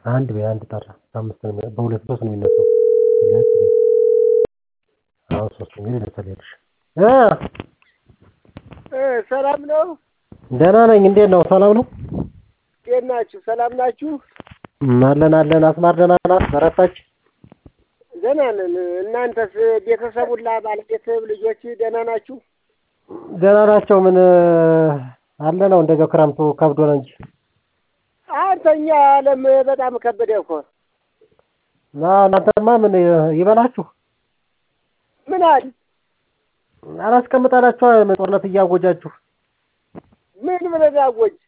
አንድ በይ አንድ ጠራ በአምስት ነው የሚነ በሁለት ሶስት ነው የሚነሳው ሁለት አሁን ሶስት ነው የሚል ልጸልይልሽ እ ሰላም ነው? ደህና ነኝ እንዴት ነው ሰላም ነው እንዴት ናችሁ? ሰላም ናችሁ? አለን አለን አስማር ደህና ናት በረታች ደህና ነን። እናንተስ ቤተሰብ ሁላ ባለቤትህ ልጆች ደህና ናችሁ? ደህና ናቸው ምን አለ ነው እንደዚያው ክረምቱ ከብዶ ነው እንጂ አንተኛ ዓለም በጣም ከበደ እኮ እና እናንተማ ምን ይበላችሁ ምን አለ አላስቀምጣላችሁ ጦርነት እያወጃችሁ ምን ብለን አወጅ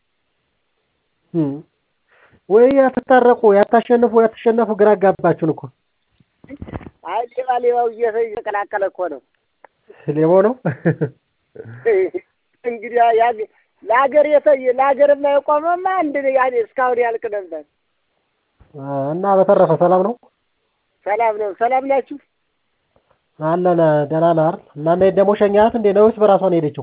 ወይ ያትታረቁ ያታሸንፉ ያትሸነፉ ግራ አጋባችሁን እኮ አይ ሌባ ሌባው እየተቀላቀለ እኮ ነው ሌባው ነው እንግዲህ ለሀገር ለሀገር የማይቆመማ አንድ ያኔ እስካሁን ያልቅ ነበር እና በተረፈ ሰላም ነው ሰላም ነው ሰላም ናችሁ አለን ደህና ነህ አይደል እና እንዴት ደግሞ ሸኛት እንዴ ነው ወይስ በራሷ ነው የሄደችው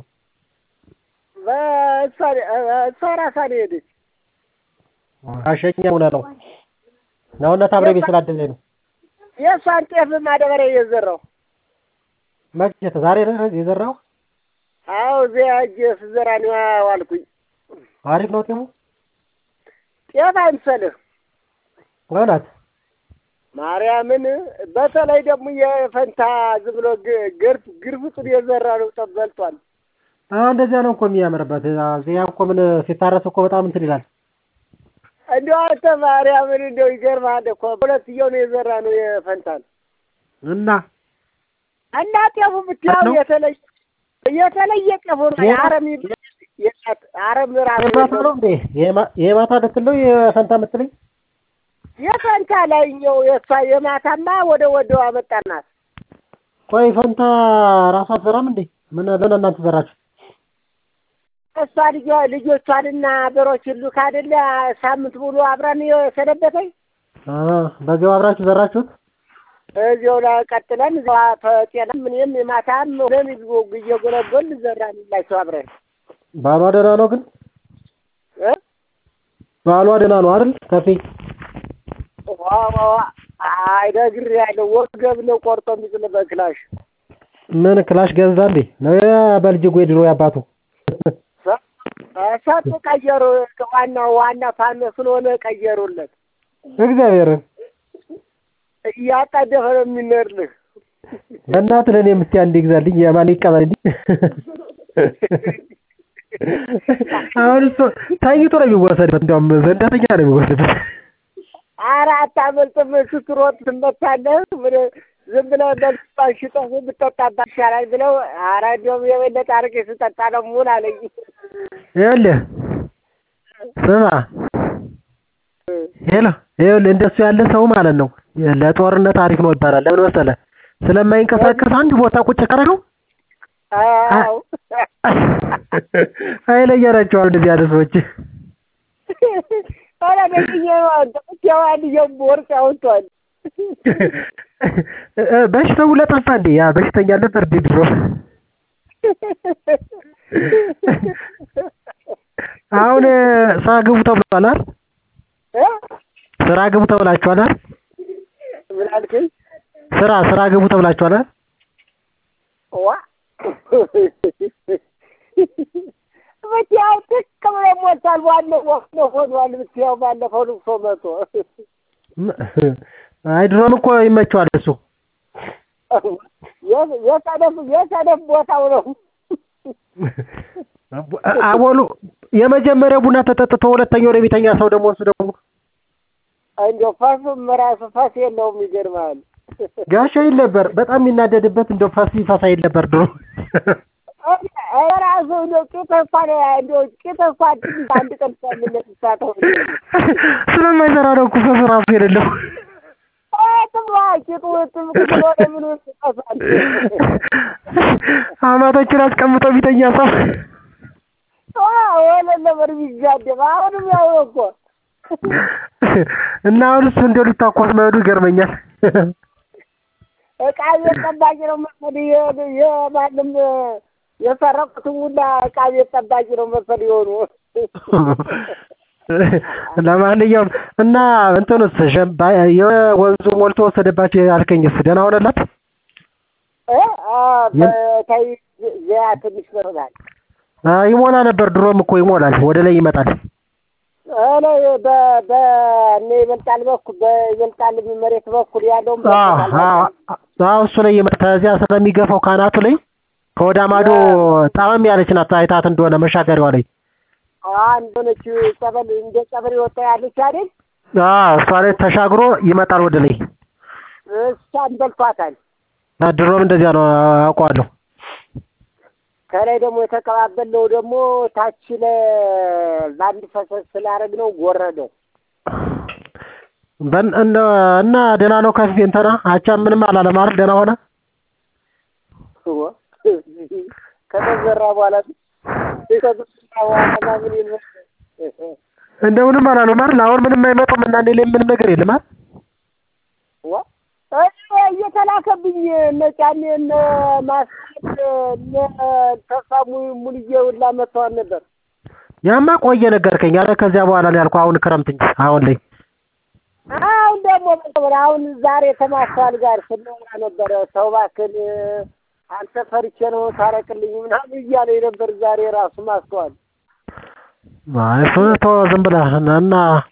እሷ ራሷ ነው የሄደች አሸኛ ሆነ ነው ነውነት አብረ ቤት ስላደለኝ ነው የእሷን ጤፍ ማዳበሪያ እየዘራው መቼ ዛሬ ነው የዘራው አዎ እዚያ እጅ ስዘራ ነው ዋልኩኝ አሪፍ ነው ጤፉ ጤፍ አይምሰልህ እውነት ማርያምን በተለይ ደግሞ የፈንታ ዝም ብሎ ግርፍ ግርፍጡን የዘራ ነው ጠበልቷል እንደዚያ ነው እኮ የሚያምርበት እዚያ እኮ ምን ሲታረስ እኮ በጣም እንትን ይላል እንደው አንተ ማርያምን እንደው ይገርምሃል እኮ ሁለትየው ነው የዘራ ነው የፈንታን እና እና ጤፉ ብታየው የተለየ የተለየ ጤፉ ነው አረም አረም ራሱ የማታ ነው እንዴ የማታ ልትል ነው የፈንታ የምትለኝ የፈንታ ላይኛው የእሷ የማታማ ወደ ወደው አመጣናት ቆይ ፈንታ ራሷ አትዘራም እንዴ ምን ለምን እናንተ ዘራችሁ እሷ ልጇ ልጆቿንና በሮች ሁሉ ካደለ ሳምንት ሙሉ አብረን የሰነበተኝ በዚያው አብራችሁ ዘራችሁት እዚያው ላይ ቀጥለን ጤና ምንም የማታም ሆነን እየጎለጎል ዘራንላቸው አብረን ባሏ ደህና ነው ግን ባሏ ደህና ነው አይደል ከፌ አይነግር ያለው ወገብ ነው ቆርጦ የሚጥል በክላሽ ምን ክላሽ ገዛ እንዴ ነው በልጅጉ የድሮ ያባቱ ሰጡ ቀየሩ ዋናው ዋና ፋኖ ስለሆነ ቀየሩለት እግዚአብሔርን እያጣደፈ ነው የሚነርልህ በእናትህ ለእኔ የምትይ አንድ ይግዛልኝ የማን ይቀበልልኝ አሁን እሱ ተኝቶ ነው የሚወሰድበት እንዲያውም ዘንዳተኛ ነው የሚወሰድበት ኧረ አታመልጥም ስትሮጥ ትመታለህ ዝም ብለህ በልባን ሽጠህ ብትጠጣባት ይሻላል ብለው ኧረ እንዲያውም የበለጠ አድርጌ ስጠጣ ነው የምውል አለኝ ይኸውልህ ስማ ሄሎ ይኸውልህ እንደሱ ያለ ሰው ማለት ነው ለጦርነት አሪፍ ነው ይባላል ለምን መሰለህ ስለማይንቀሳቀስ አንድ ቦታ ቁጭ ካደረገው አይለየናቸዋል እንደዚህ ያለ ሰዎች ኧረ ደግዬ አንድየው ቦርጭ አውጥቷል በሽታው ለጠፋ እንዴ ያ በሽተኛ ነበር እንዴ ድሮ አሁን ስራ ግቡ ተብሏል አይደል ስራ ግቡ ተብላችኋል አይደል ምን አልከኝ ስራ ስራ ግቡ ተብላችኋል አይደል ዋ ብትያው ትክ ብሎ ሞልቷል ዋናው ዋናው ሆኗል ብትያው ባለፈው ልቅሶ መቶ አይ ድሮም እኮ ይመቸዋል እሱ የሰደፍ የሰደፍ ቦታው ነው አቦሉ የመጀመሪያው ቡና ተጠጥቶ ሁለተኛው ነው የሚተኛ ሰው ደግሞ እሱ ደግሞ እንደው ፈሱም ራሱ ፈስ የለውም ይገርምሃል ጋሻ ይል ነበር በጣም የሚናደድበት እንደው ፈስ ይፈሳ ይል ነበር ድሮ ራሱ እንደው ቂጥ እንኳን እንደው ቂጥ እንኳን ትንሽ አንድ ቀን ሳምነት ሳተው ስለማይሰራ ነው እኮ ፈስ ራሱ የሌለው ጥምራ ቂጡ ጥም ብሎ ምን ይጠፋል አማቶችን አስቀምጦ ቢተኛ ሰው ወለ ነበር ቢጋደም አሁንም ያው እኮ እና አሁን እሱ እንደው ሊታኮስ መሄዱ ይገርመኛል እቃ ቤት ጠባቂ ነው መሰለኝ የማንም የሰረቁትን ሁላ እቃ ቤት ጠባቂ ነው መሰለኝ የሆኑ ለማንኛውም እና እንትኑስ ሸምባ- የወንዙ ሞልቶ ወሰደባቸው ያልከኝስ ደህና ሆነላት? እ አ በታይ ዚያ ትንሽ መርዛል አ ይሞላ ነበር ድሮም እኮ ይሞላል፣ ወደ ላይ ይመጣል። እኔ በ በእነ ይበልጣል በኩል በይበልጣል መሬት በኩል ያለውን አዎ አዎ አዎ፣ እሱ ላይ ይመጣ ከዚያ ስለሚገፋው ካናቱ ላይ ከወዳ ማዶ ጣመም ያለች ናት። አይታት እንደሆነ መሻገሪያዋ ላይ አንድ ሆነች ጸበል እንደ ጸበል ወጣ ያለች አይደል? አዎ፣ እሷ ላይ ተሻግሮ ይመጣል ወደ ላይ። እሷን በልቷታል። አ ድሮም እንደዚያ ነው አውቀዋለሁ። ከላይ ደግሞ የተቀባበለው ደግሞ ታች ለ በአንድ ፈሰስ ስላደረግ ነው ጎረደ። በን እና እና ደህና ነው ከፊት እንትና አቻም ምንም አላለም አይደል? ደህና ሆነ። ከተዘራ በኋላ ከተዘራ በኋላ ምን ይል እንደምንም አላሉም አይደል? አሁን ምንም አይመጡም እና እኔ ላይ ምንም ነገር የለም አይደል? ዋ እኔ እየተላከብኝ እነ ጫኔ እነ ማስት እነ ተስፋ mu- ሙሉዬ ሁላ መጥተዋል ነበር። ያማ ቆየ ነገርከኝ። አረ ከዚያ በኋላ ነው ያልኩህ። አሁን ክረምት እንጂ አሁን ላይ አሁን ደግሞ መጥተዋል። አሁን ዛሬ ከማስተዋል ጋር ስናወራ ነበረ። ሰው እባክህን አንተ ፈርቼ ነው ታረቅልኝ ምናምን እያለኝ ነበር። ዛሬ ራሱ ማስተዋል አይ እሱን ተወው ዝም ብለህ እና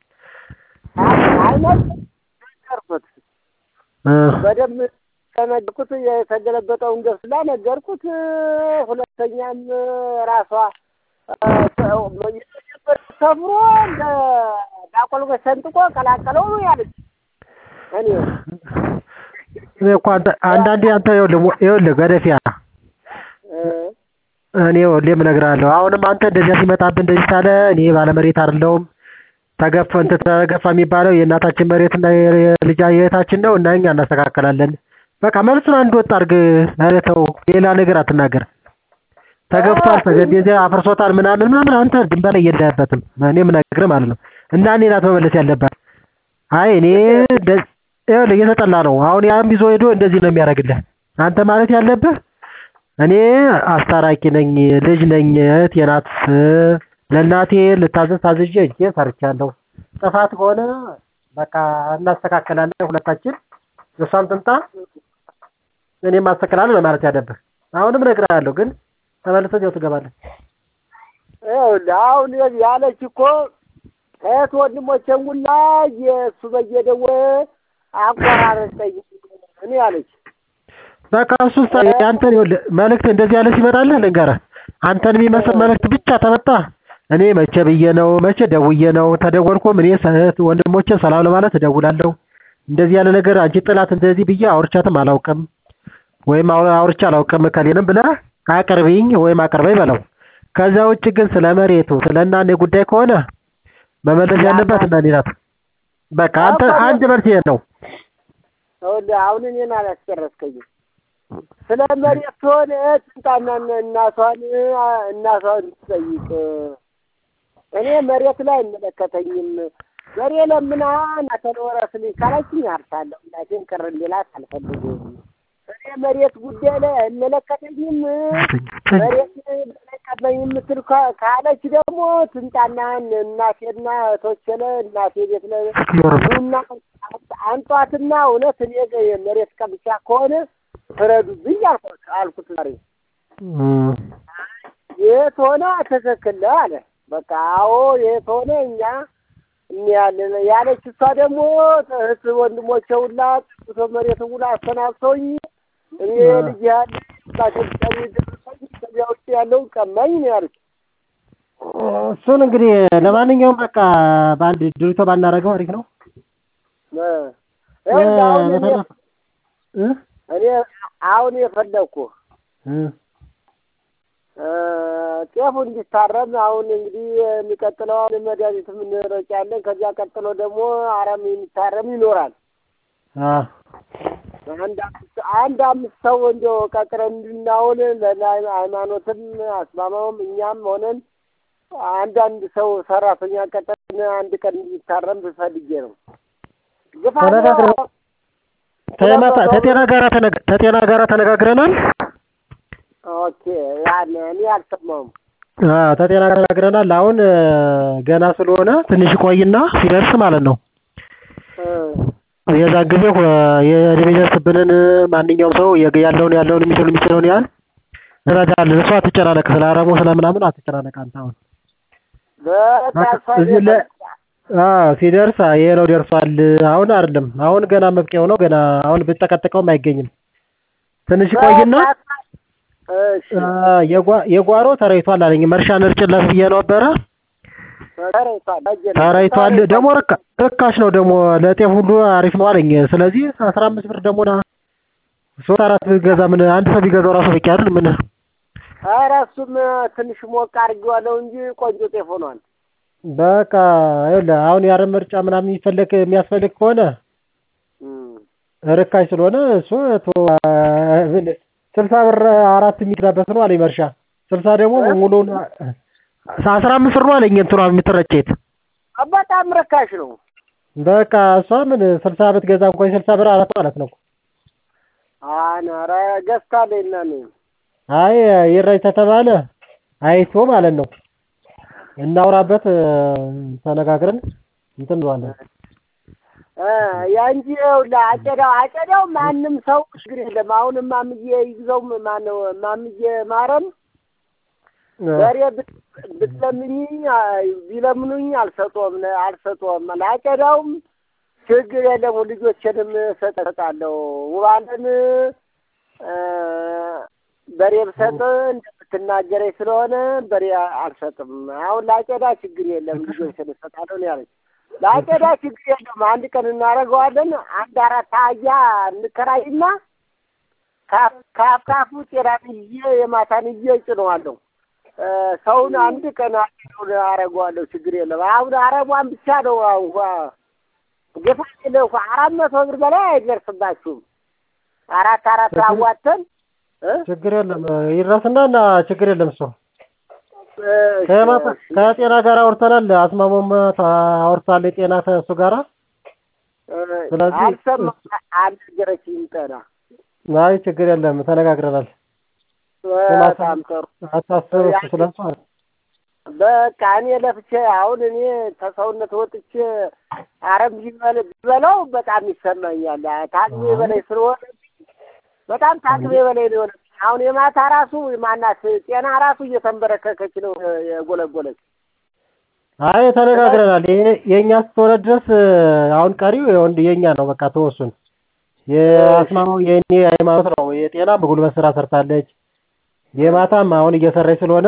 አይነት ነገርኩት እ በደንብ ከነገርኩት የተገለበጠውን ገብስላ ነገርኩት። ሁለተኛም ራሷ ሰፍሮ እንደ ዳቆል ሰንጥቆ ቀላቀለው ነው ያለች። እኔ እኔ እኮ አንተ አንዳንዴ አንተ ይኸውልህ ይኸውልህ ገደፊያ እ እኔ ሁሌም እነግርሃለሁ። አሁንም አንተ እንደዚያ ሲመጣብህ እንደዚህ ሳለ እኔ ባለመሬት አይደለሁም ተገፈ እንትን ተገፋ የሚባለው የእናታችን መሬት እና የልጃ የእህታችን ነው እና እኛ እናስተካከላለን። በቃ መልሱን አንድ ወጥ አድርግ። ኧረ ተው ሌላ ነገር አትናገር። ተገፍቷል፣ ተገቤዜ አፍርሶታል ምናምን ምናምን አንተ ድንበር ላይ የለህበትም። እኔ የምነግርህ ማለት ነው እና እኔ ናት መመለስ ያለባት። አይ እኔ እንደ- ይኸውልህ እየተጠላ ነው አሁን ያም ይዞ ሄዶ እንደዚህ ነው የሚያደርግልህ። አንተ ማለት ያለብህ እኔ አስታራቂ ነኝ፣ ልጅ ነኝ፣ እህቴ ናት። ለእናቴ ልታዘዝ ታዝዤ እጄ ሰርቻለሁ። ጥፋት ከሆነ በቃ እናስተካከላለን ሁለታችን። እሷም ትምጣ እኔም አስተካክላለሁ ነው ማለት ያለብህ። አሁንም እነግርሃለሁ፣ ግን ተመልሰህ እዚያው ትገባለህ። ይኸውልህ አሁን ያለች እኮ እህት ወንድሞቼን ሁላ የእሱ በየደወለ አቆራረጠኝ እኔ ያለች በቃ እሱን ሳ አንተን ይኸውልህ መልእክት እንደዚህ ያለ ሲመጣልህ ልንገርህ፣ አንተን የሚመስል መልእክት ብቻ ተመጣ እኔ መቼ ብዬ ነው መቼ ደውዬ ነው ተደወልኩም እኔ እህት ወንድሞቼን ሰላም ለማለት እደውላለሁ። እንደዚህ ያለ ነገር አንቺ ጥላት እንደዚህ ብዬ አውርቻትም አላውቅም ወይም አው- አውርቼ አላውቅም እከሌንም ብለህ አቅርቢኝ ወይም አቅርበኝ በለው። ከዛ ውጭ ግን ስለ መሬቱ ስለ እናኔ ጉዳይ ከሆነ መመለስ ያለባት እናኔ ናት። በቃ አንተ አንድ መልስ ይሄ ነው። ይኸውልህ አሁን እኔን አላስጨረስከኝም። ስለ መሬት ከሆነ ትምጣና እናቷን እናቷን ትጠይቅ። እኔ መሬት ላይ አይመለከተኝም። በሬ ለምና እናቴን ወረስልኝ ካለችኝ አርሳለሁ። እናቴን ቅር እንዲላት አልፈልግም። እኔ መሬት ጉዳይ ላይ አይመለከተኝም። መሬት ለቀመኝ የምትል ካ- ካለች ደግሞ ትምጣና እናቴና እህቶቼ ለ- እናቴ ቤት ለ ኑና አንጧትና እውነት እኔ ጋ የመሬት ቀምቻ ከሆነ ፍረዱብኝ አልኩት አልኩት ዛሬ እም፣ የት ሆነ ትክክል ነው አለ። በቃ አዎ የት ሆነ እኛ እንያለን ያለች እሷ ደግሞ እህት ወንድሞቼ ሁላ ጥቶ መሬት ሁላ አሰናብተውኝ እኔ ልጅ ያለ ታሸብጫሚ ደርሰኝ ከዚያ ውጭ ያለውን ቀማኝ ነው ያለች። እሱን እንግዲህ ለማንኛውም በቃ በአንድ ድርቶ ባናደርገው አሪፍ ነው። እ ይኸውልህ አሁን እኔ በተረፈ እ እኔ አሁን የፈለግኩ እ ጤፉ እንዲታረም አሁን እንግዲህ የሚቀጥለው አሁን መድኃኒትም እንረጫለን። ከዚያ ቀጥሎ ደግሞ አረም የሚታረም ይኖራል። አ አንድ አምስት አንድ አምስት ሰው እንዲያው ቀጥረን እንድናውል ለሃይማኖትም አስማማውም እኛም ሆነን አንዳንድ ሰው ሰራተኛ ቀጥረን አንድ ቀን እንዲታረም ፈልጌ ነው። ግፋ ተነጋግረን ተማታ ተጤና ጋራ ተነጋ ተጤና ጋራ ተነጋግረናል። ኦኬ ያን እኔ አልሰማሁም። አ ተጤና ጋር ተነጋግረናል። አሁን እ፣ ገና ስለሆነ ትንሽ ቆይና ሲደርስ ማለት ነው የዛን ጊዜ የሚደርስብንን ማንኛውም ሰው ያለውን ያለውን የሚችል የሚችለውን ያህል እንረዳለን። እሷ አትጨናነቅ፣ ስለ አረሙ ስለምናምን አትጨናነቅ አንተ አሁን በቃ እሷ እዚህ ላይ አዎ ሲደርስ ይሄ ነው ደርሷል። አሁን አይደለም አሁን ገና መብቂያው ነው። ገና አሁን ብትጠቀጥቀውም አይገኝም። ትንሽ ይቆይና እሺ የጓ- የጓሮ ተረይቷል አለኝ። መርሻ ንርጭለት ብዬ ነበረ ተረይቷል አየለ። ተረይቷል። ደግሞ ርካ- ርካሽ ነው ደግሞ ለጤፍ ሁሉ አሪፍ ነው አለኝ። ስለዚህ አስራ አምስት ብር ደግሞ ና ሶስት አራት ቢገዛ ምን አንድ ሰው ቢገዛው ራሱ በቂ አይደል? ምን ኧረ እሱም ትንሽ ሞቅ አድርጌዋለሁ እንጂ ቆንጆ ጤፍ ሆኗል። በቃ ይኸውልህ አሁን የአረም ምርጫ ምናምን የሚፈለግ የሚያስፈልግ ከሆነ እም። ርካሽ ስለሆነ እሱ ቶ ስልሳ ብር አራት የሚገዛበት ነው አለኝ መርሻ። ስልሳ ደግሞ ሙሉውን አስራ አምስት ብር ነው አለኝ እንትኗ የምትረጨት በጣም ርካሽ ነው። በቃ እሷ ምን ስልሳ ብትገዛ እንኳን ስልሳ ብር አራት ማለት ነው። አነ ኧረ ገዝታለች እና እኔ አይ ይረጅ ተተባለ አይቶ ማለት ነው እናውራበት ተነጋግረን እንትን እንለዋለን። እ ያንጂ ይኸውልህ አጨዳው አጨዳው ማንም ሰው ችግር የለም። አሁን እማምዬ ይግዘው ማነው እማምዬ ማረም በሬ ብት- ብትለምኝኝ አይ ቢለምኑኝ አልሰጦም አልሰጦም ላጨዳውም ችግር የለም። ልጆችንም እሰጣለሁ ውባለን እ በሬ ብሰጥ እንደምትናገረኝ ስለሆነ በሬ አልሰጥም። አሁን ላጨዳ ችግር የለም ልጆችን እሰጣለሁ ነው ያለች። ላጨዳ ችግር የለም አንድ ቀን እናደርገዋለን። አንድ አራት አህያ እንከራይና ካፍ ካፍ ካፉ ጤናን ይዤ የማታን ይዤ እጭነዋለሁ። እ ሰውን አንድ ቀን አጭነውን አደርገዋለሁ። ችግር የለም። አሁን አረቧን ብቻ ነው አሁን ግፋ የለ እኮ አራት መቶ ብር በላይ አይደርስባችሁም። አራት አራት አዋተን እ ችግር የለም ይድረስና እና ችግር የለም እሱ እሺ፣ ከማታ እሺ። ከጤና ጋር አውርተናል። አስማማም አውርታል የጤና ከእሱ ጋራ ስለዚህ አልሰማም አልነገረችኝም። ጤና አይ ችግር የለም ተነጋግረናል። በጣም ጥሩ። አታስብ እሱ ስለሱ አለ። በቃ እኔ ለፍቼ አሁን እኔ ከሰውነት ወጥቼ አረም ቢበል ቢበላው በጣም ይሰማኛል። ታቅሜ በላይ ስለሆነ በጣም ታቅሜ በላይ ነው የሆነ አሁን የማታ ራሱ ማናት ጤና ራሱ እየተንበረከከች ነው የጎለጎለች። አይ ተነጋግረናል። ይሄ የእኛ ስትሆነ ድረስ አሁን ቀሪው የወንድ የእኛ ነው። በቃ ተወሱን። የአስማማው የእኔ ሃይማኖት ነው። የጤና በጉልበት ስራ ሰርታለች። የማታም አሁን እየሰራች ስለሆነ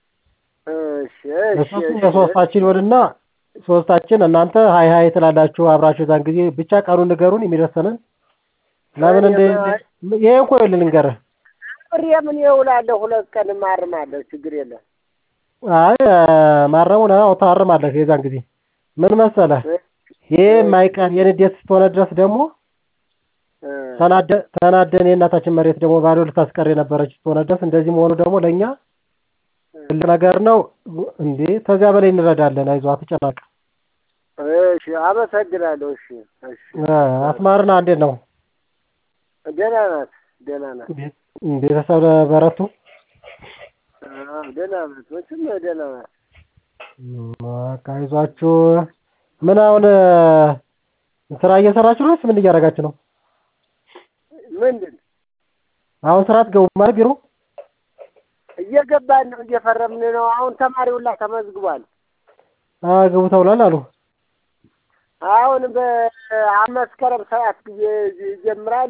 እሺ እሺ እሱም እሺ። የሶስታችን ይሆንና ሶስታችን እናንተ ሀይ ሀይ ትላላችሁ አብራችሁ ዛን ጊዜ ብቻ ቀኑን ንገሩን የሚደርሰንን ለምን እንደ ይሄ እኮ ይኸውልህ ልንገርህ ብሬ ምን ይውላለሁ ሁለት ቀን ማርማለሁ ችግር የለም። አይ ማረሙን አዎ ታርማለህ የዛን ጊዜ ምን መሰለህ ይሄ የማይቀር የንዴት ስትሆነ ድረስ ደግሞ እ ተናደ ተናደን የእናታችን መሬት ደግሞ ባዶ ልታስቀር የነበረች ስትሆነ ድረስ እንደዚህ መሆኑ ደግሞ ለእኛ ትልቅ ነገር ነው እንዴ ከዚያ በላይ እንረዳለን አይዞህ አትጨናቅ እሺ አመሰግናለሁ። እሺ እሺ እ አስማርና እንዴት ነው ደህና ናት ደህና ናት ቤተሰብ በረቱ አዎ ደህና ናት መቼም ደህና ናት። በቃ አይዟችሁ ምን አሁን ስራ እየሰራችሁ ነው ወይስ ምን እያደረጋችሁ ነው ምንድን አሁን ስራ አትገቡም ማለት ቢሮ እየገባን ነው እየፈረምን ነው። አሁን ተማሪው ሁላ ተመዝግቧል። ግቡ ተብሏል አሉ አሁን በመስከረም ሰባት ጊዜ ይጀምራል።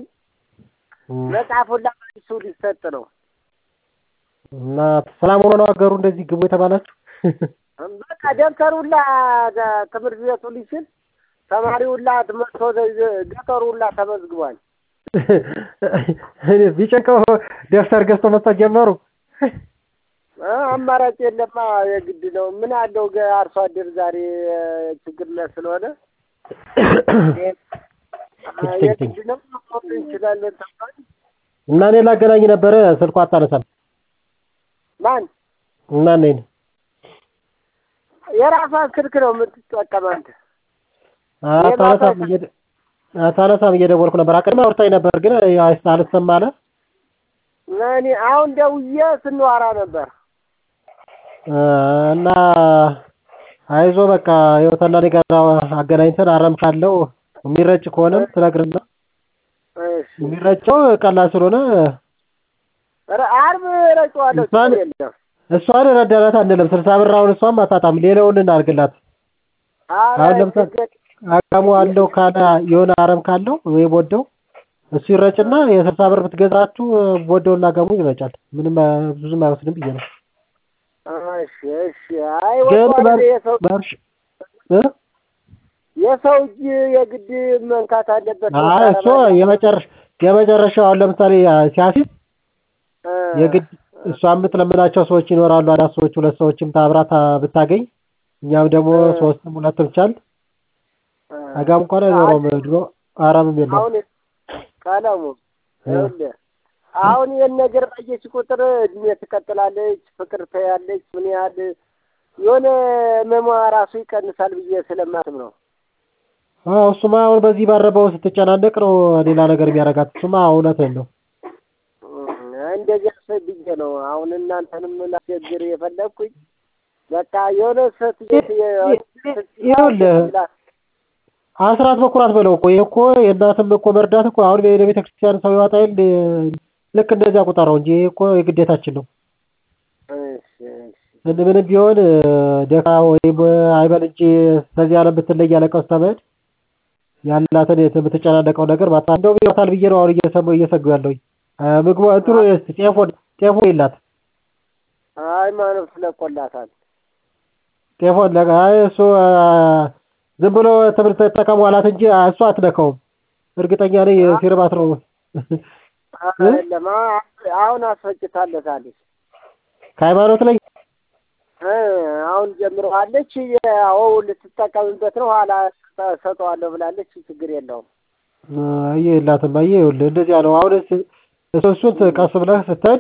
መጽሐፍ ሁላ መልሱ ሊሰጥ ነው። እና ሰላም ሆኖ ነው ሀገሩ እንደዚህ ግቡ የተባላችሁ በቃ ደብተር ሁላ ትምህርት ቤቱ ሊችል ተማሪ ሁላ መጥቶ ገጠሩ ሁላ ተመዝግቧል። ቢጨንቀው ደብተር ገዝቶ መስጠት ጀመሩ። አማራጭ የለማ የግድ ነው። ምን አለው ገ አርሶ አደር ዛሬ ችግር ላይ ስለሆነ የግድ ነው መሆን እንችላለን ተባል። እና እኔ ላገናኝ ነበረ ስልኳ አታነሳም። ማን እና እኔን የራሷን ስልክ ነው የምትጠቀም አንተ። አታነሳም እየደ- አታነሳም እየደወልኩ ነበር። አቅድማ አውርታኝ ነበር ግን አይስ- አልሰማ አለ። እኔ አሁን ደውዬ ስንዋራ ነበር። እና አይዞ በቃ ይኸው ተና እኔ ጋር አገናኝተን አረም ካለው የሚረጭ ከሆነም ትነግርና እሺ የሚረጨው ቀላል ስለሆነ ኧረ ዓርብ እረጨዋለሁ እሷን- ችግር የለም። እሷን ረዳናት አንልም። ስልሳ ብር አሁን እሷም አታጣም። ሌላውን እናድርግላት። ኧረ አሁን ለምሳሌ ችግር አቃሙ አለው ካለ የሆነ አረም ካለው ወይ ቦደው እሱ ይረጭና የስልሳ ብር ብትገዛችሁ ቦደውና አጋሙ ይረጫል። ምንም አ- ብዙም አይወስድም ብዬ ነው። እሺ እሺ። አይ ግን ወጣ በር- የሰው በርሽ እ? የሰው እጅ የግድ መንካት አለበት። አይ እሱ የመጨረሻ የመጨረሻው አሁን ለምሳሌ ሲያሲዝ እ፣ የግድ እሷ የምትለምናቸው ሰዎች ይኖራሉ። አራት ሰዎች ሁለት ሰዎችም ታብራት ብታገኝ እኛም ደግሞ እ። ሶስትም ሁለትም ቻል እ፣ አጋም እንኳን አይኖረውም ድሮ አረምም የለውም። አሁን ቀለሙ ይኸውልህ አሁን ይህን ነገር ባየች ቁጥር እድሜ ትቀጥላለች፣ ፍቅር ትያለች። ምን ያህል የሆነ መሟ ራሱ ይቀንሳል ብዬ ስለማስብ ነው። አዎ እሱማ አሁን በዚህ ባረበው ስትጨናነቅ ነው ሌላ ነገር የሚያደርጋት። እሱማ እውነትህን ነው። እንደዚህ አስብ ብዬ ነው አሁን እናንተንም ላስቸግር የፈለግኩኝ። በቃ የሆነ ሰት ይኸውልህ አስራት በኩራት በለው እኮ ይሄ እኮ የእናትም እኮ መርዳት እኮ አሁን ወደ ቤተ ክርስቲያን ሰው ይወጣ የለ ልክ እንደዚያ ቁጠረው እንጂ ይሄ እኮ የግዴታችን ነው። ምን- ምንም ቢሆን ደካ ወይም አይበል እንጂ ከዚህ ዓለም ብትለይ ያለቀስ ተመድ ያላትን የት- የምትጨናነቀው ነገር ማታ እንደው ይወጣል ብዬ ነው አሁን እየሰማሁ እየሰጉ ያለሁኝ። አ፣ ምግቡ እንትኑ ጤፎ ጤፎ የላት ሃይማኖት ስለቆላታል። ጤፎን ለጋ አይ እሱ አ፣ ዝም ብሎ ትምህርት ተጠቀሙ አላት እንጂ አ፣ እሱ አትነካውም። እርግጠኛ ነኝ ሲርባት ነው አይደለም አሁን አስፈጭታለታለች። ከሃይማኖት ላይ እ፣ አሁን ጀምረዋለች። ያው ልትጠቀምበት ነው። ኋላ ሰጠዋለሁ ብላለች። ችግር የለውም። አየ የላትም። አየ ይኸውልህ እንደዚያ ነው። አሁን እስ- እሱ እሱን ቀስ ብለህ ስትሄድ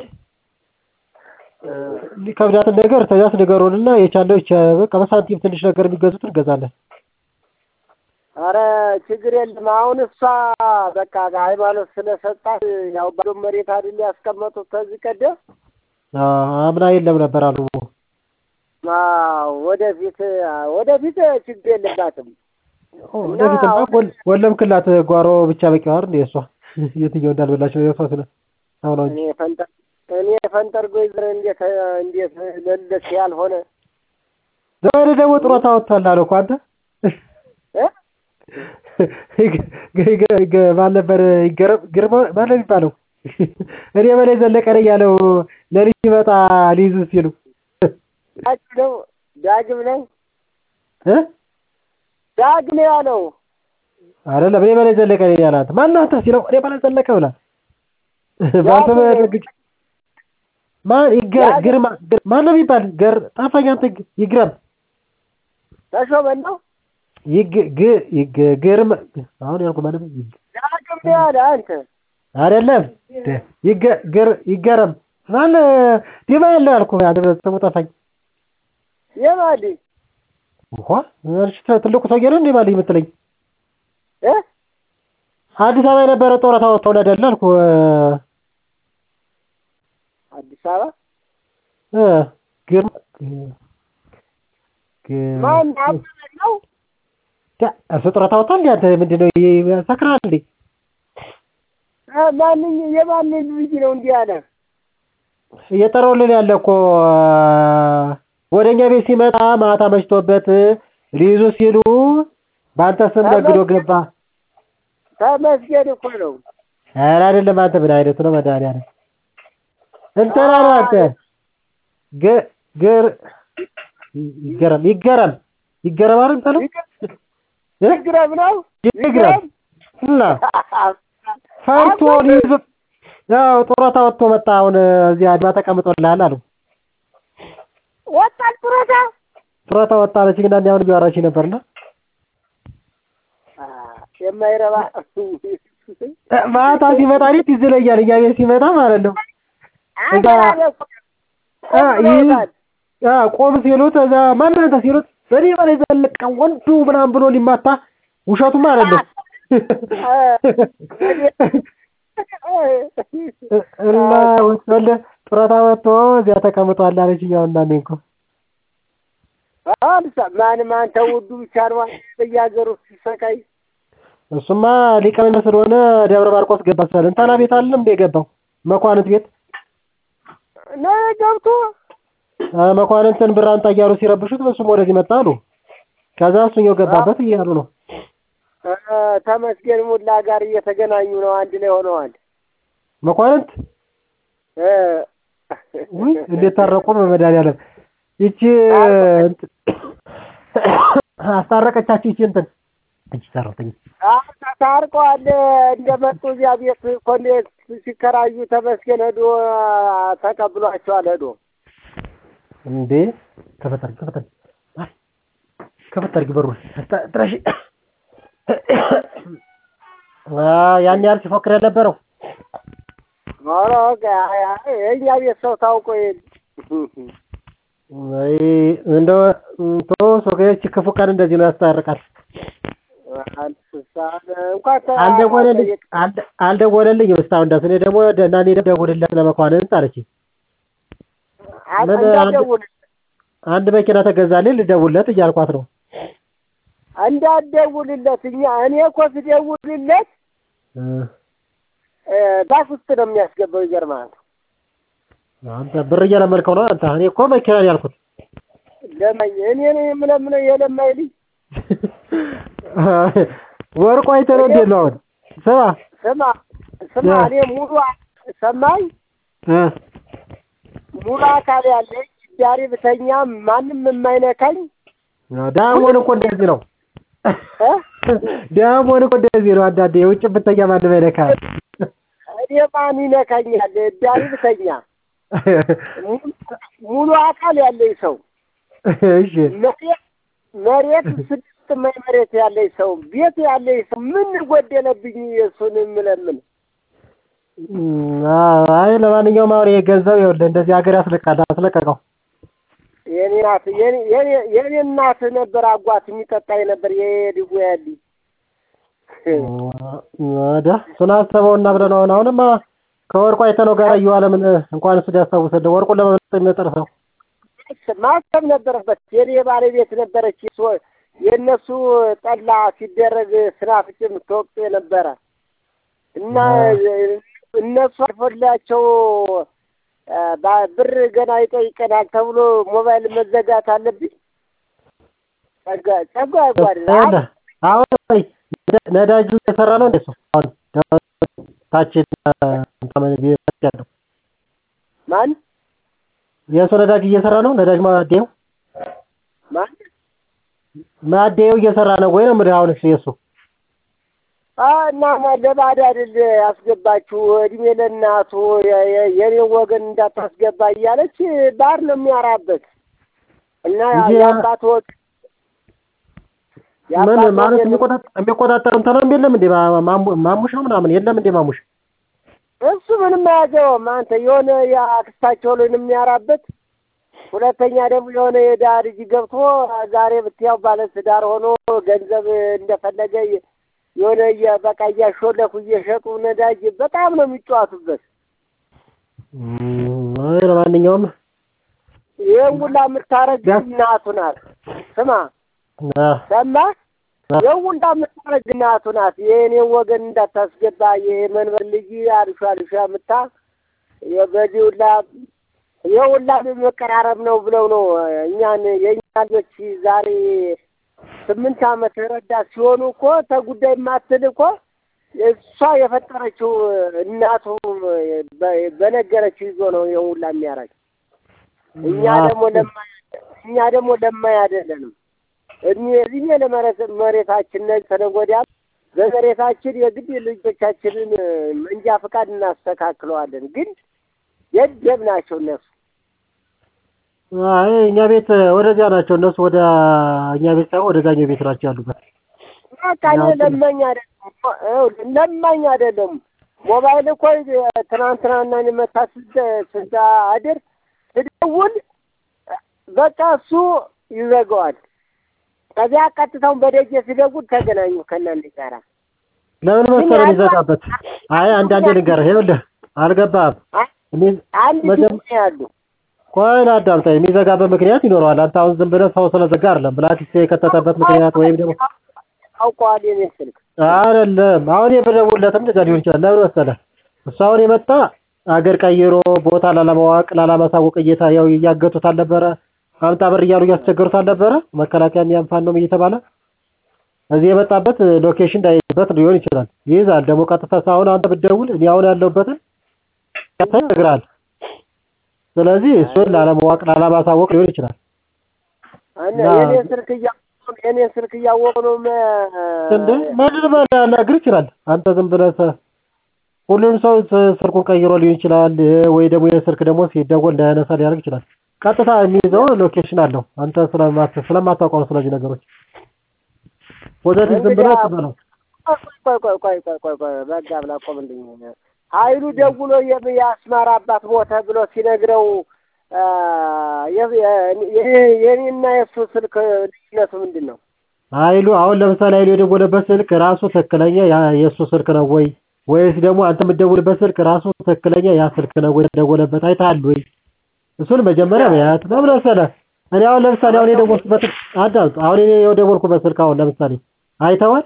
ከብዳትን ነገር ተዛስ ንገሩንና የቻለው ይቻ በቃ በሳንቲም ትንሽ ነገር የሚገዙትን እንገዛለን። አረ ችግር የለም። አሁን እሷ በቃ ሃይማኖት ስለሰጣት ያው ባዶ መሬት አይደል ያስቀመጡት ከዚህ ቀደም አ፣ አምና የለም ነበር አሉ። አዎ፣ ወደፊት ወደፊት ችግር የለባትም። ወደፊትማ ወል- ወለምክላት ጓሮ ብቻ በቂ አይደል እንዴ? እሷ የትኛው እንዳልበላች ነው የሷ ስለ አሁን ነው እንጂ እኔ ፈንጠር እኔ ፈንጠርጎ ይዘር እንዴት እንዴት ለልደት ያልሆነ ዛሬ ደግሞ ጡረታ ወጥቷል አለ እኮ አንተ እ ማን ነበር ይገረም ግርማ ማን ነው የሚባለው? እኔ በላይ ዘለቀ ነኝ ያለው ለልጅ ይመጣ ሊይዙ ሲሉ ዳግም ነው ዳግም ነው እ ዳግም ያለው አይደለም እኔ በላይ ዘለቀ ነኝ ያላት ማን ነው አንተ ሲለው እኔ በላይ ዘለቀ ብላ ባልተመ ማን ይገር ግርማ ግር- ማን ነው የሚባል ገር ጠፋኝ አንተ ግ- ይግረም ተሾመን ነው ይግ ግ ይግ ግርም አሁን ያልኩ ማለት ነው ይግ ዳግም ነው ያለ አንተ አይደለም ደ- ይገ ግር ይገረም ማን ዲማ ያለው ያልኩ አንተ ስሙ ጠፋኝ የማዲ እንኳ እርሽ ትልቁ ሰውዬ ነው እንዴ ባልኝ የምትለኝ እ አዲስ አበባ የነበረ ጡረታ ወጥቶ አይደለ አልኩ አዲስ አበባ እ ግርማ ግ- ማን አበበ ነው ዳ- እርሱ ጡረታ ወጥቶ እንዴ አንተ ምንድነው ይሄ ሰክራል እንዴ እ ማንኝ የማንን ልጅ ነው እንዲህ ያለ እየጠራውልን ያለ እኮ ወደኛ ቤት ሲመጣ ማታ መሽቶበት ሊይዙ ሲሉ በአንተ ስም ነግዶ ገባ። ተመስገን እኮ ነው ኧረ አይደለም አንተ ምን አይነቱ ነው መድኃኒዓለም እንትና ነው አንተ ግ ግር ይገረም ይገረም ይገረም አይደል የምትለው እ? ይግረም ነው ይግረም እና ፈርቶ ሊይዙ ያው ጡረታ ወጥቶ መጣ። አሁን እዚህ አድማ ተቀምጦልሃል አሉ። ወጣል ጡረታ ጡረታ ወጣ አለችኝ እና አሁን እያወራች ነበርና አ፣ የማይረባ ማታ ሲመጣ እኔ ትዝ ይለኛል። እኛ ቤት ሲመጣ ማለት ነው እዛ አ ይህ አ ቆም ሲሉት እዛ ማን አንተ ሲሉት በኔ በላይ ዘለቀ ወንዱ ምናምን ብሎ ሊማታ ውሸቱ ማለት ነው። እና ወለ ጡረታ ወጥቶ እዚያ ተቀምጧል አለችኝ። አሁን እና እኔ እኮ ማንም አንተ ውዱ ብቻ ነው በየሀገሩ ሲሰቃይ እሱማ ሊቀመንበር ስለሆነ ደብረ ማርቆስ ገባ መሰለህ እንትና ቤት አይደለም እንደ የገባው መኳንንት ቤት ነው ገብቶ አ መኳንንትን ብር አምጣ እያሉ ሲረብሹት እሱም ወደዚህ መጣ አሉ ከዛ እሱኛው ገባበት እያሉ ነው እ ተመስገን ሙላ ጋር እየተገናኙ ነው አንድ ላይ ሆነዋል መኳንንት እ ውይ እንዴት ታረቁ በመድኃኒዓለም ይቺ እንትን አስታረቀቻችሁ ይቺ እንትን እቺ ሰራተኛ አዎ ታርቀዋል እንደመጡ እዚያ ቤት ኮሌጅ ሲከራዩ ተመስገን ሄዶ ተቀብሏቸዋል ሄዶ እንዴ ከፈት አድርጊ ከፈት አድርጊ አይ ከፈት አድርጊ በሩን አስታ- ጥረሺ አ ያን ያህል ሲፎክር የነበረው ኧረ አይ አይ የእኛ ቤት ሰው ታውቆ የለ አይ እንደው ቶ ሶከች ክፉ ቀን እንደዚህ ነው ያስታርቃል አንስሳን እንኳን ተ- አልደወለልኝ አልደ- አልደወለልኝም እስካሁን ድረስ እኔ ደግሞ እና እኔ ደግሞ ደውልለት ለመኳንንት አለችኝ አ- ምን እንዳትደውል አንድ መኪና ተገዛልኝ ልደውልለት እያልኳት ነው እንዳትደውልለት እኛ እኔ እኮ ስደውልለት እ እ ባስ ውስጥ ነው የሚያስገባው ይገርምሃል አንተ ብር እየለመድከው ነው አንተ እኔ እኮ መኪና ነው ያልኩት ለማኝ እኔ ነኝ የምለምነው የለማኝ ልጅ ወርቁ አይተህ ነው እንዴት ነው አሁን ስማ ስማ ስማ ያ። እኔ ሙሉ አ- ሰማኝ እ ሙሉ አካል ያለኝ ዳሪ ብተኛ ማንም የማይነካኝ ዳሞን እኮ እንደዚህ ነው እ ዳሞን እኮ እንደዚህ ነው አንዳንዴ የውጭ ብተኛ ማንም አይነካም እኔ ማን ይነካኛል ዳሪ ብተኛ ሙሉ- ሙሉ አካል ያለኝ ሰው እሺ መሬት መሬት ስድስት ማይ መሬት ያለኝ ሰው ቤት ያለኝ ሰው ምን ጎደለብኝ የእሱን የምለምን እም፣ አይ ለማንኛውም አሁን ይሄ ገንዘብ ይኸውልህ እንደዚህ ሀገር ያስለቃል አስለቀቀው የኔ ናት የኔ የኔ- የኔ እናት ነበር አጓት የሚጠጣኝ ነበር የድጎ ያልኝ ወደ እሱን አሰበውና ብለን አሁን አሁንማ ከወርቁ አይተነው ጋር እየዋለ ምን እንኳን እሱ ሊያስታውሰን ወርቁን ለመብለጥ የሚመጥር ሰው ማሰብ ነበረበት። የኔ ባለቤት ነበረች ሶ- የእነሱ ጠላ ሲደረግ ስናፍጭ የምትወቅጡ የነበረ እና እነሱ አልፎላቸው አ፣ ባ- ብር ገና ይጠይቀናል ተብሎ ሞባይል መዘጋት አለብኝ። ጸጋ ጸጋ ያጓድል ይኸውልህ አሁን ቆይ ነዳ- ነዳጁ እየሰራ ነው እንደ እሱ አሁን ታች እንትን ቤት ያለው ማን የእሱ ነዳጅ እየሰራ ነው ነዳጅ ማደያው ማን ማደያው እየሰራ ነው ወይ ነው የምልህ አሁን እሱ የእሱ አ፣ እና ለባዕድ አይደል ያስገባችሁ እድሜ ለእናቱ የ- የ- የኔን ወገን እንዳታስገባ እያለች ባር ነው የሚያራበት እና እንጂ የአባት ወግ ምን የአባት ማለት ወገን የሚቆጣጠር የሚቆጣጠር እንትን የለም እንዴ ማ- ማሙ- ማሙሽ ነው ምናምን የለም እንዴ ማሙሽ እሱ ምንም አያገባውም። አንተ የሆነ የአክስታቸው ላይ ነው የሚያራበት። ሁለተኛ ደግሞ የሆነ የድሀ ልጅ ገብቶ ዛሬ ብትያው ባለትዳር ሆኖ ገንዘብ እንደፈለገ የ- የሆነ እየ- በቃ እያሾለኩ እየሸጡ ነዳጅ በጣም ነው የሚጫወቱበት። እም፣ አይ ለማንኛውም ይህን ሁላ የምታረግ ቢያንስ- እናቱ ናት። ስማ አ፣ ሰማህ? አ፣ ይህን ሁላ የምታረግ እናቱ ናት። የእኔን ወገን እንዳታስገባ የመንበር ልጅ አልሿ አልሿ ምታ በዚህ ሁላ ይህ ሁላ መቀራረብ ነው ብለው ነው እኛን የእኛ ልጆች ዛሬ ስምንት ዓመት ረዳት ሲሆኑ እኮ ተጉዳይ የማትል እኮ እሷ የፈጠረችው እናቱ በ- በነገረችው ይዞ ነው ይህን ሁላ የሚያደርግ። እኛ አ፣ ደግሞ ለማይ እኛ ደግሞ ለማይ አይደለንም። እድሜ እድሜ ለመሬት መሬታችን ነገ ከነገ ወዲያ በመሬታችን የግድ ልጆቻችንን መንጃ ፈቃድ እናስተካክለዋለን። ግን የደብ ናቸው እነሱ። አይ እኛ ቤት ወደዚያ ናቸው እነሱ ወደ እኛ ቤት ሳይሆን ወደ ዛኛው ቤት ናቸው ያሉበት በቃ እኔ ለማኝ አይደለም ይኸውልህ፣ ለማኝ አይደለም። ሞባይል እኮ ትናንትናና እኔ መታ ስደ- ስታድር ስደውል በቃ እሱ ይዘጋዋል። ከዚያ ቀጥታውን በደጀ ሲደውል ተገናኙ ከእናንተ ጋራ ለምን መሰለህ የሚዘጋበት አይ አንዳንዴ ልንገርህ ይኸውልህ አልገባህም እኔ አንድ መጀመ- ጊዜ ያሉ ቆይ ላዳምጠኝ የሚዘጋበት ምክንያት ይኖረዋል አንተ አሁን ዝም ብለህ ሰው ስለዘጋ አይደለም ብላክሊስት የከተተበት ምክንያት ወይም ደግሞ አውቀዋል የኔ ስልክ አይደለም አሁን የምደውልለትም እንደዛ ሊሆን ይችላል። ለምን መሰለህ እሱ አሁን የመጣ አገር ቀይሮ ቦታ ላለማወቅ ላለማሳወቅ እየታ ያው እያገቱት አልነበረ አምጣ ብር እያሉ እያስቸገሩት አልነበረ መከላከያም ያም ፋኖም እየተባለ እዚህ የመጣበት ሎኬሽን እንዳይበት ሊሆን ይችላል። ይይዛል ደግሞ ቀጥታ አሁን አንተ ብትደውል እኔ አሁን ያለሁበትን ቀጥታ ይነግርሃል። ስለዚህ እሱን ላለማወቅ ላለማሳወቅ ሊሆን ይችላል። እና የኔ ስልክ እያወቁ የኔ ስልክ እያወቁ ነው እንደ ማንንም ሊያናግር ይችላል። አንተ ዝም ብለህ ሰ- ሁሉም ሰው ስ- ስልኩን ቀይሮ ሊሆን ይችላል ወይ ደግሞ የስልክ ደግሞ ሲደወል እንዳያነሳ ሊያደርግ ይችላል። ቀጥታ የሚይዘው ሎኬሽን አለው። አንተ ስለማት ስለማታውቀው ነው ስለዚህ ነገሮች ፖዘቲቭ ዝም ብለህ ትበለው። ቆይ ቆይ ቆይ ቆይ ቆይ ቆይ በጋ ብላ ቆምልኝ። ኃይሉ ደውሎ የም- የአስማራ አባት ሞተ ብሎ ሲነግረው አ፣ የ- የ- የ- የኔና የእሱ ስልክ ልዩነቱ ምንድን ነው? ኃይሉ አሁን ለምሳሌ ኃይሉ የደወለበት ስልክ ራሱ ትክክለኛ ያ- የእሱ ስልክ ነው ወይ ወይስ ደግሞ አንተ የምትደውልበት ስልክ ራሱ ትክክለኛ ያ ስልክ ነው ወይ የተደወለበት አይተሃል ወይ? እሱን መጀመሪያ ማየት ለምን መሰለህ? እኔ አሁን ለምሳሌ አሁን የደወልኩበት አዳምጥ። አሁን እኔ የደወልኩበት ስልክ አሁን ለምሳሌ አይተዋል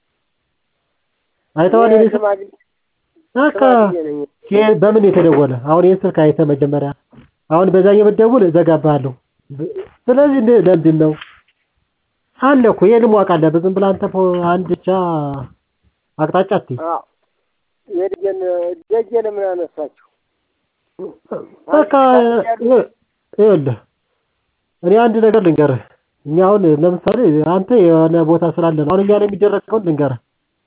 አይተዋል የኔ ስልክ ሽማግሌ በቃ ሽማግሌ ነኝ። ይሄ በምን የተደወለ አሁን ይህን ስልክ አይተህ መጀመሪያ አሁን በዛኛው ብትደውል እዘጋብሃለሁ። ስለዚህ እንደ- ለምንድን ነው አለ እኮ ይሄንም ማወቅ አለብህ። ዝም ብለህ አንተ ፖ- አንድ ብቻ አቅጣጫ አትይ። አዎ የልጄን ደጄ ለምን አነሳችሁ? በቃ ይኸ- ይኸውልህ እኔ አንድ ነገር ልንገርህ። እኛ አሁን ለምሳሌ አንተ የሆነ ቦታ ስላለ ነው። አሁን እኛ ላይ የሚደረገውን ልንገርህ።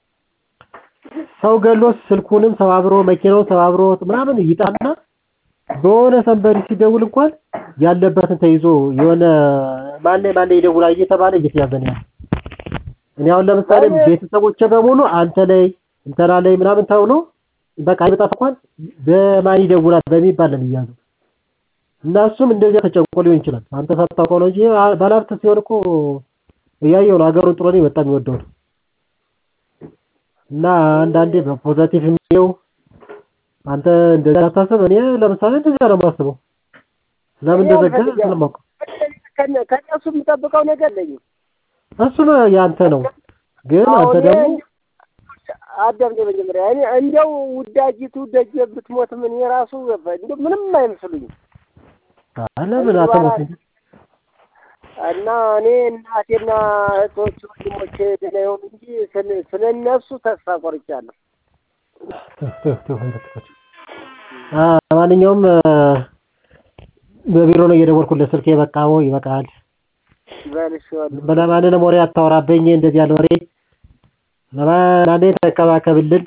ሰው ገሎ ስልኩንም ሰባብሮ መኪናውን ሰባብሮ ምናምን ይጣና በሆነ ሰንበሪ ሲደውል እንኳን ያለበትን ተይዞ የሆነ ማን ላይ ማን ላይ ይደውላል እየተባለ እየተያዘ ነው ያለው። እኔ አሁን ለምሳሌ ቤተሰቦቼ በሙሉ አንተ ላይ እንትና ላይ ምናምን ተብሎ በቃ አይመጣም እንኳን በማን ይደውላል በሚባል ነው የሚያዘው። እና እሱም እንደዚያ ተጨንቆ ሊሆን ይችላል። አንተ ሳታውቀው ነው እንጂ አ- ባለሀብት ሲሆን እኮ እያየው ነው ሀገሩን ጥሎ ነው የመጣ የሚወደው ነው። እና አንዳንዴ በፖዘቲቭ የሚየው አንተ እንደዛ አታስብ። እኔ ለምሳሌ እንደዚያ ነው የማስበው። ለምን እንደዘጋ ስለማውቀው ከነ- ከእነሱ የምጠብቀው ነገር የለኝም። እሱ ነው ያንተ ነው። ግን አንተ አሁን ደግሞ እኔ አዳምጤ መጀመሪያ እኔ እንዲያው ውዳጅቱ ደጀ ብትሞት ምን የራሱ እንዲያው ምንም አይመስሉኝም። ለምን አትሞት እንጂ እና እኔ እናቴና እህቶች ወንድሞቼ ደህና ይሁኑ እንጂ ስለ- ስለ እነሱ ተስፋ ቆርጫለሁ። አ ማንኛውም በቢሮ ነው እየደወልኩለት ስልኬ በቃው ይበቃል። በልሼዋለሁ። ለማንንም ወሬ አታወራብኝ እንደዚህ ያለ ወሬ ለማን ተከባከብልን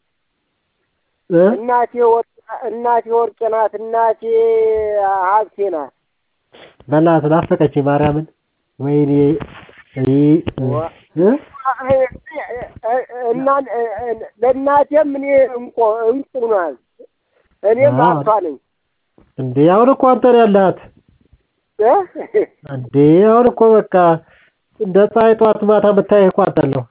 እ እናቴ ወርቅ እናቴ ወርቄ ናት። እናቴ ሀብቴ ናት። በእናትህ ናፈቀችኝ ማርያምን ወይኔ እይ እ እና ለእናቴም እኔ እንቆ እንቁ ናት። እኔም አዎ። ሀብቷ ነኝ። እንዴ አሁን እኮ አንተ ነው ያለሃት እ? እንዴ አሁን እኮ በቃ እንደ ፀሐይ ጠዋት ማታ የምታየህ እኮ አንተን ነው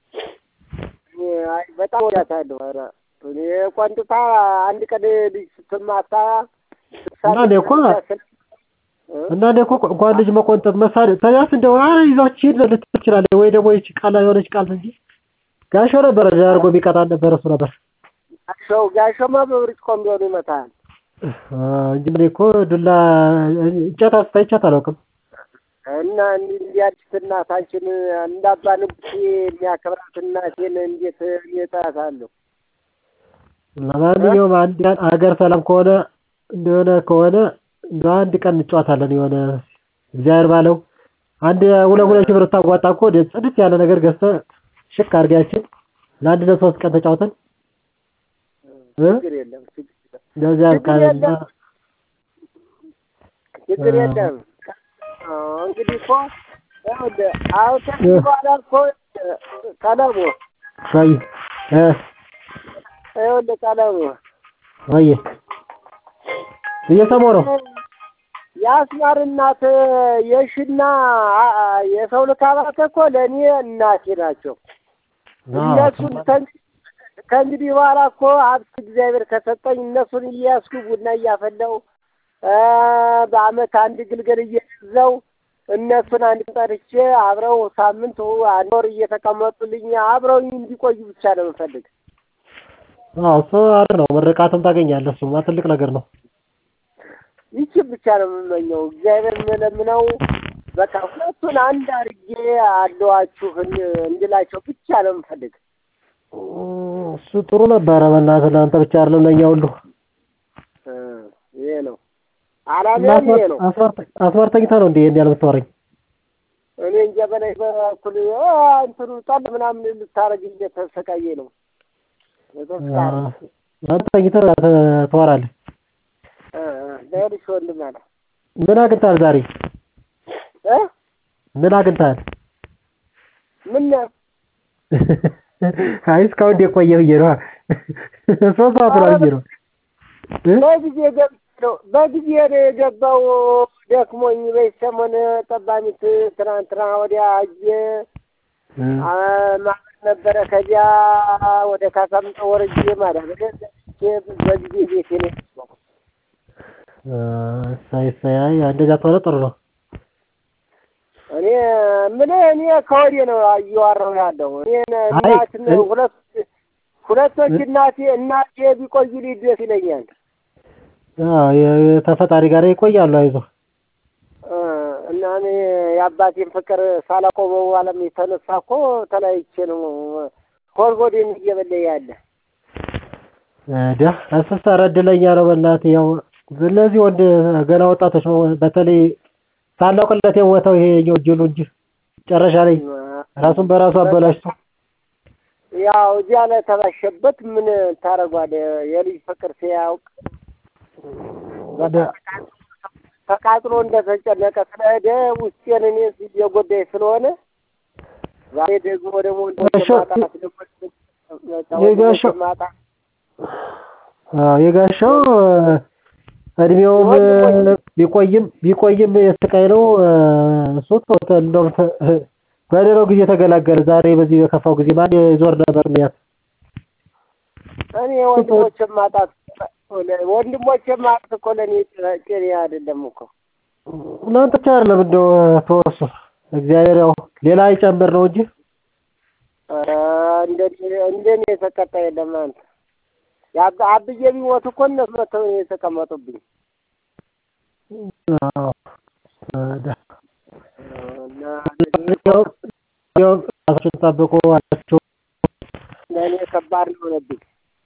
አይ በጣም ወዳታለሁ። ኧረ እኔ ቆንጥታ አንድ ቀን ልጅ ስትማታ እና እኔ እኮ እና እኔ እኮ እንኳን ልጅ መቆንጠጥ መሳል ተያስ እንደው አረ ይዛችሁ ሂድ ልትል ትችላለህ ወይ ደግሞ ይህች ቃል የሆነች ቃል እንጂ ጋሾ ነበረ አድርጎ የሚቀጣን ነበረ እሱ ነበር ሰው ጋሾማ በብርጭቆም ቢሆን ይመታል። አ፣ እንጂ እኔ እኮ ዱላ እንጨት አስታይቻት አላውቅም እና እንዲህ እንዲያድስ እናታችን እንዳባ ንጉሴ የሚያከብራት እናቴን እንዴት እኔ እጠላታለሁ? ለማንኛውም አንድ ቀን አገር ሰላም ከሆነ እንደሆነ ከሆነ እንደ አንድ ቀን እንጫወታለን የሆነ እግዚአብሔር ባለው አንድ ሁለት ሁለት ሺህ ብር ታዋጣ እኮ ወደ ጽድት ያለ ነገር ገዝተህ ሽክ አድርጋችን ለአንድ ለሶስት ቀን ተጫውተን እ ችግር የለም ችግር የለም እንደዚያ ያልቃልና ችግር የለም። አዎ፣ እንግዲህ እኮ ይኸውልህ አሁን ከዚህ በኋላ እኮ ቀለሙ ወይ እ ይኸውልህ ቀለሙ ወይ እየሰማሁ ነው የአስማር እናት የሽና የሰው ልካባት እኮ ለእኔ እናቴ ናቸው። እነሱን ከእንግዲህ ከእንግዲህ በኋላ እኮ ሀብት እግዚአብሔር ከሰጠኝ እነሱን እያያዝኩ ቡና እያፈላው በአመት አንድ ግልገል እየገዛው እነሱን አንድ ጠርቼ አብረው ሳምንት አንድ ወር እየተቀመጡልኝ አብረውኝ እንዲቆዩ ብቻ ነው የምፈልግ። አዎ እሱ አሪፍ ነው። ምርቃትም ታገኛለህ። እሱማ ትልቅ ነገር ነው። ይችን ብቻ ነው የምመኘው። እግዚአብሔር የምለምነው በቃ ሁለቱን አንድ አድርጌ አለዋችሁ እንድላቸው ብቻ ነው የምፈልግ። እሱ ጥሩ ነበረ። በእናትህ ለአንተ ብቻ አይደለም ለእኛ ሁሉ። እ ይሄ ነው አላማዬም ይሄ ነው። አስማር ተኝታ ነው እንዴ ይሄን ያህል የምታወራኝ? እኔ እንጃ በላይ በኩል እንትኑ ጠል ምናምን ልታረግ እየተሰቃየ ነው። አንተ ተኝተህ ታወራለህ። ለልሽ ወንድም አለ ምን አግኝተሃል ዛሬ? እ ምን አግኝተሃል? ምን አይ እስካሁን እንዴት ቆየህ ብዬ ነዋ። ሶስት ሰዓት ነው ብዬ ነው። በጊዜ ገብቼ ነው በጊዜ ነው የገባው። ደክሞኝ በሰሞን ጠባሚት ትናንትና ወዲያ አየ ማር ነበረ። ከዚያ ወደ ካሳምጠ ወርጄ ማለት በጊዜ ቤቴ ነው የገባው። እሰይ እሰይ። አይ እንደዚያ ከሆነ ጥሩ ነው። እኔ ምን እኔ ከወዲህ ነው እየዋራሁ ያለው። እኔ እናት ሁለት ሁለቶች እናቴ እናቴ ቢቆዩልኝ ደስ ይለኛል። ተፈጣሪ ጋር ይቆያሉ። አይዞህ እና እኔ የአባቴን ፍቅር ሳላቆመው ዓለም የተነሳ እኮ ተለያይቼ ነው ሆድሆዴን እየበላኝ ያለ። ዳ እሱስ ኧረ እድለኛ ነው በእናትህ። ያው እነዚህ ወንድ ገና ወጣቶች ነው በተለይ ሳናውቅለት የሞተው ይሄኛው ጅሉ እንጂ መጨረሻ ላይ ራሱን በራሱ አበላሽቶ ያው እዚያ ላይ ተባሸበት ምን ታደርጓለህ? የልጅ ፍቅር ሲያውቅ ተቃጥሎ እንደተጨነቀ ስለሄደ ውስጤን እኔ እየጎዳኝ ስለሆነ ዛሬ ደግሞ ደግሞ የጋሻው እድሜውም ቢቆይም ቢቆይም የስቃይ ነው። እሱ እንደውም በሌላው ጊዜ ተገላገለ። ዛሬ በዚህ በከፋው ጊዜ ማን ዞር ነበር ሚያት እኔ ወንድሞቼን ማጣት ወንድሞቼን ማጣት እኮ ለእኔ ጤና አይደለም እኮ እናንተ ብቻ አይደለም እንደው ተወሱ እግዚአብሔር ያው ሌላ ይጨምር ነው እንጂ እንደኔ የተቀጣ የለም። አንተ አብዬ ቢሞት እኮ እነሱ መተው የተቀመጡብኝ ራሳችሁን ጠብቁ አላችሁ። ለእኔ ከባድ ነው የሆነብኝ።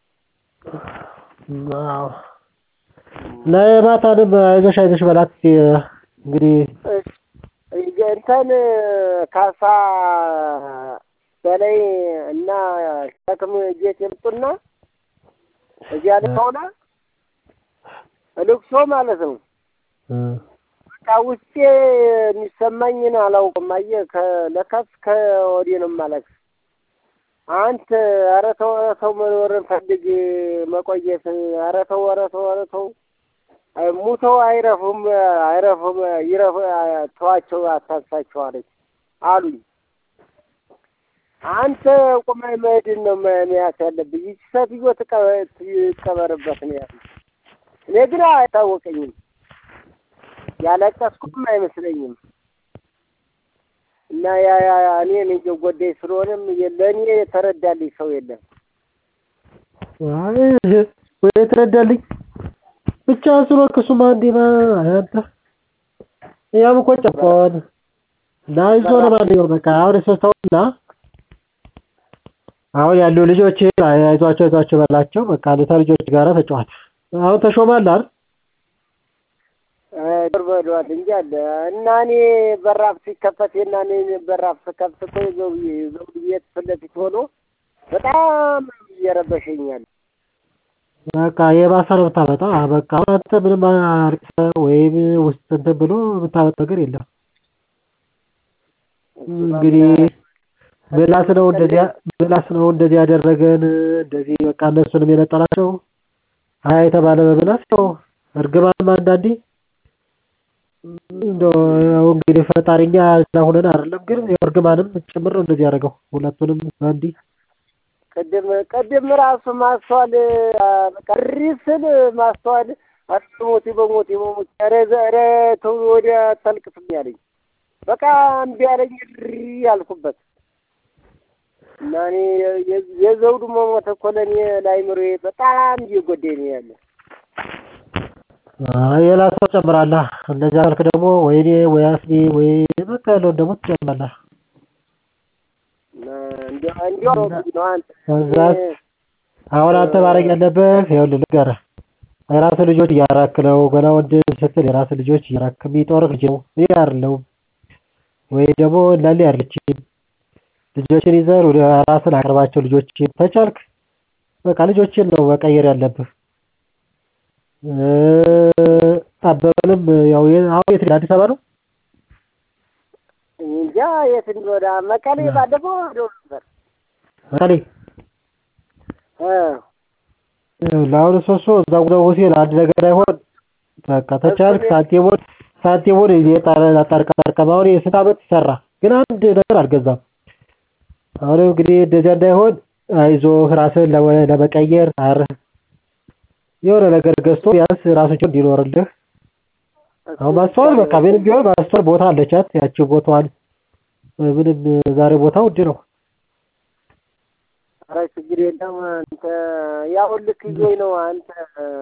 ለማታንም አይዞሽ አይዞሽ በላት እንግዲህ እንትን ካሳ በላይ እና ሸክም ጌት የምጡና እዚያ ላይ ሆና ልቅሶ ማለት ነው። በቃ ውስጤ የሚሰማኝን አላውቅም። አየህ ለካስ ከወዲህ ነው የማለቅስ። አንተ ኧረ ተው ኧረ ተው መኖርን ፈልግ መቆየት ኧረ ተው ኧረ ተው ኧረ ተው ሙተው አይረፉም አይረፉም ይረፉ ተዋቸው አታንሳቸው አለች አሉኝ። አንተ ቁመህ መሄድን ነው መያዝ ያለብህ። ይቺ ሴትዮ ትቀበርበት ነው ያሉኝ። እኔ ግን አይታወቀኝም፣ ያለቀስኩም አይመስለኝም። እና ያ ያ እኔ እኔ ጎዳኝ ስለሆነም ለእኔ የተረዳልኝ ሰው የለም። ወይ የተረዳልኝ ብቻ ስሮ ክሱማ እንዴ አንተ ያም እኮ ጨቆን እና ይዞ ነው ማለት በቃ አሁን ሰውና አሁን ያሉ ልጆች አይዟቸው አይዟቸው በላቸው። በቃ ለታ ልጆች ጋራ ተጫዋት። አሁን ተሾማል አይደል? በሏል እንጂ አለ እና እኔ በራፍ ሲከፈት እና እኔ በራፍ ስከፍት እኮ የዘውዬ ዘውድ ቤት ፊት ለፊት ሆኖ በጣም እየረበሸኛል። በቃ የባሰ ነው የምታመጣ። በቃ አንተ ምንም አልቅሰህ ወይም ውስጥ እንትን ብሎ የምታመጣ ነገር የለም። እንግዲህ ምላስ ነው እንደዚያ ምላስ ነው እንደዚህ ያደረገን እንደዚህ በቃ እነሱንም የነጠላቸው ሀያ የተባለ በምላስ ነው። እርግማንም አንዳንዴ እንደው ያው እንግዲህ ፈጣሪኛ ስለሆነን አይደለም ግን እርግማንም ጭምር ነው እንደዚህ ያደረገው ሁለቱንም አንዲ ቅድም ቅድም ራሱ ማስተዋል በቃ እሪ ስል ማስተዋል ሞቴ በሞቴ በሞቴ ኧረ ኧረ ተው ወዲያ አታልቅስብኝ አለኝ። በቃ እምቢ አለኝ እሪ ያልኩበት እና እኔ የዘውዱ መሞት እኮ ለእኔ ለአእምሮዬ በጣም እየጎዳኝ ነው ያለ። ሌላ ሰው ትጨምራለህ። እንደዚያ ካልክ ደግሞ ወይ እኔ ወይ አስኒ ወይ በቃ ያለውን ደግሞ ትጨምራለህ። እንዲያው እንዲያው ነው ነው አንተ ከዛስ አሁን አንተ ማድረግ ያለብህ ይኸውልህ ልንገርህ የራስህ ልጆች እያራክ ነው ገና ወንድ ስትል የራስህ ልጆች እያራክ የሚጦርህ ልጅ ነው እኔ አይደለሁም ወይ ደግሞ እናሌ አይደለችም ልጆችን ይዘህ ወደ ራስህን አቅርባቸው ልጆችን ተቻልክ በቃ ልጆችን ነው መቀየር ያለብህ አበበንም ያው አሁን የት አዲስ አበባ ነው እንጃ የት እንደወደ መቀሌ ባለፈው ሄዶ ነበር መቀሌ እ ለአሁን ሶሶ እዛ ጉዳው ሆቴል አንድ ነገር አይሆን በቃ ተቻልክ ሳንቲሙን ሳንቲሙን የጣረ አጣርቃ አጣርቃ አሁን የስንት ዓመት ሰራ ግን አንድ ነገር አልገዛም አሁን እንግዲህ እንደዚያ እንዳይሆን አይዞህ ራስህን ለመቀየር አር የሆነ ነገር ገዝቶ ቢያንስ ራሱ ችሎ እንዲኖርልህ አሁን ማስተዋል በቃ ምንም ቢሆን ማስተዋል ቦታ አለቻት ያቺ ቦታዋን ምንም ዛሬ ቦታው ውድ ነው ኧረ ችግር የለም አንተ ያው ልክ ይዞኝ ነው አንተ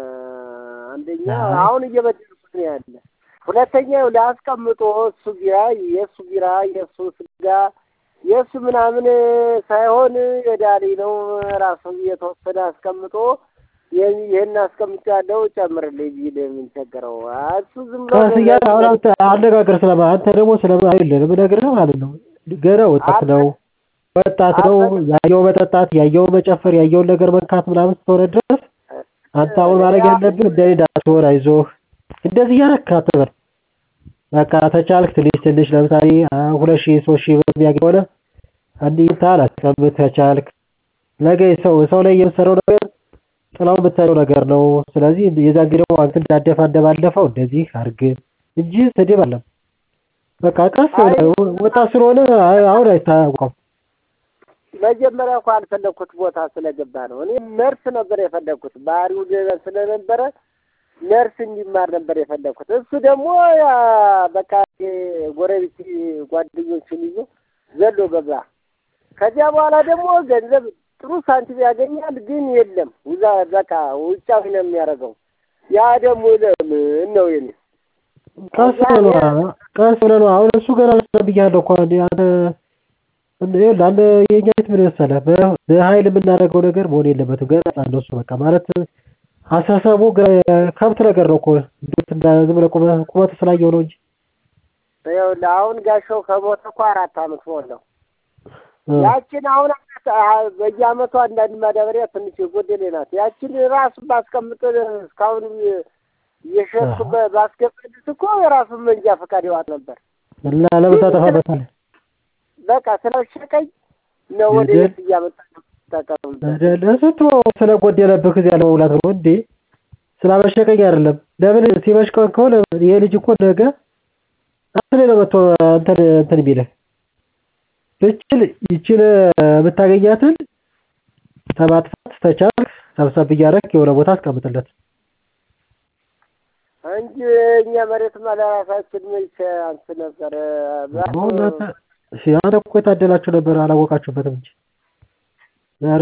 አንደኛ አሁን እየበደልኩት ነው ያለ ሁለተኛ ላስቀምጦ እሱ ቢራ የእሱ ቢራ የእሱ ስጋ የእሱ ምናምን ሳይሆን የዳሊ ነው ራሱ የተወሰነ አስቀምጦ ይህን አስቀምጫለሁ ጨምርልኝ ቢል የምንቸገረው እሱ ዝም ብሎ ቀስ እያለ አሁን አንተ አነጋገር ስለማ አንተ ደግሞ ስለማ አይደለም የምነግርህ ማለት ነው ገና ወጣት ነው ወጣት ነው ያየው መጠጣት ያየው መጨፈር ያየውን ነገር መንካት ምናምን እስከሆነ ድረስ አንተ አሁን ማድረግ ያለብህ እንደኔ እንዳትሆን አይዞህ እንደዚህ እያደረክ አትበል በቃ ተቻልክ ትንሽ ትንሽ ለምሳሌ ሁለት ሺህ ሶስት ሺህ ብር የሚያገኝ ከሆነ አንድ ይታል አስቀምጥ ከቻልክ ነገ ሰው ሰው ላይ የምትሰራው ነገር ጥላው የምታየው ነገር ነው ስለዚህ የዛን ጊዜ ደግሞ አንተ እንዳደፋ እንደባለፈው እንደዚህ አድርግ እንጂ ስድብ አለም በቃ ቀስ ወጣት ስለሆነ አሁን አይታወቀውም መጀመሪያ እኮ አልፈለግኩት ቦታ ስለገባ ነው። እኔ ነርስ ነበር የፈለግኩት ባህሪው ስለነበረ ነርስ እንዲማር ነበር የፈለግኩት። እሱ ደግሞ በቃ ጎረቤት ጓደኞችን ይዞ ዘሎ ገባ። ከዚያ በኋላ ደግሞ ገንዘብ ጥሩ ሳንቲም ያገኛል፣ ግን የለም ውዛ በቃ ውጫዊ ነው የሚያደርገው። ያ ደግሞ ለምን ነው የኔ ቀስ ብለህ ነው ቀስ ብለህ ነው አሁን እሱ ገና ብያለሁ እኮ አንተ አንድ የኛ ቤት ምን መሰለህ በኃይል የምናደርገው ነገር መሆን የለበትም። ገና ህፃን ነው እሱ በቃ ማለት አስተሳሰቡ ከብት ነገር ነው እኮ ዝም ብለህ ቁመቱ ስላየው ነው እንጂ ይኸውልህ አሁን ጋሻው ከሞተ እኮ አራት አመት ሞላው። ያችን አሁን በየአመቱ አንዳንድ ማዳበሪያ ትንሽ የጎደሌ ናት። ያችን ራሱ ባስቀምጥ እስካሁን እየሸጥኩ ባስገባልት እኮ የራሱን መንጃ ፈቃድ ይዋጥ ነበር እና ለምን ታጠፋበታለህ? በቃ ስለሸቀኝ ነው ወደ ቤት እያመጣ ተጠቀምበት። ስንት ስለጎደለብህ ጊዜ ያለ መሙላት ነው እንዴ? ስላመሸቀኝ አይደለም። ለምን ሲመሽቀን ከሆነ ይሄ ልጅ እኮ ነገ አንተ ላይ ነው መጥቶ እንትን እንትን የሚልህ ብችል ይችል የምታገኛትን ከማጥፋት ተቻልክ ሰብሰብ እያደረግህ የሆነ ቦታ አስቀምጥለት እንጂ እኛ መሬትማ ለራሳችን መቼ አንስ ነበር አንተ እኮ የታደላችሁ ነበር አላወቃችሁበትም እንጂ ዛሬ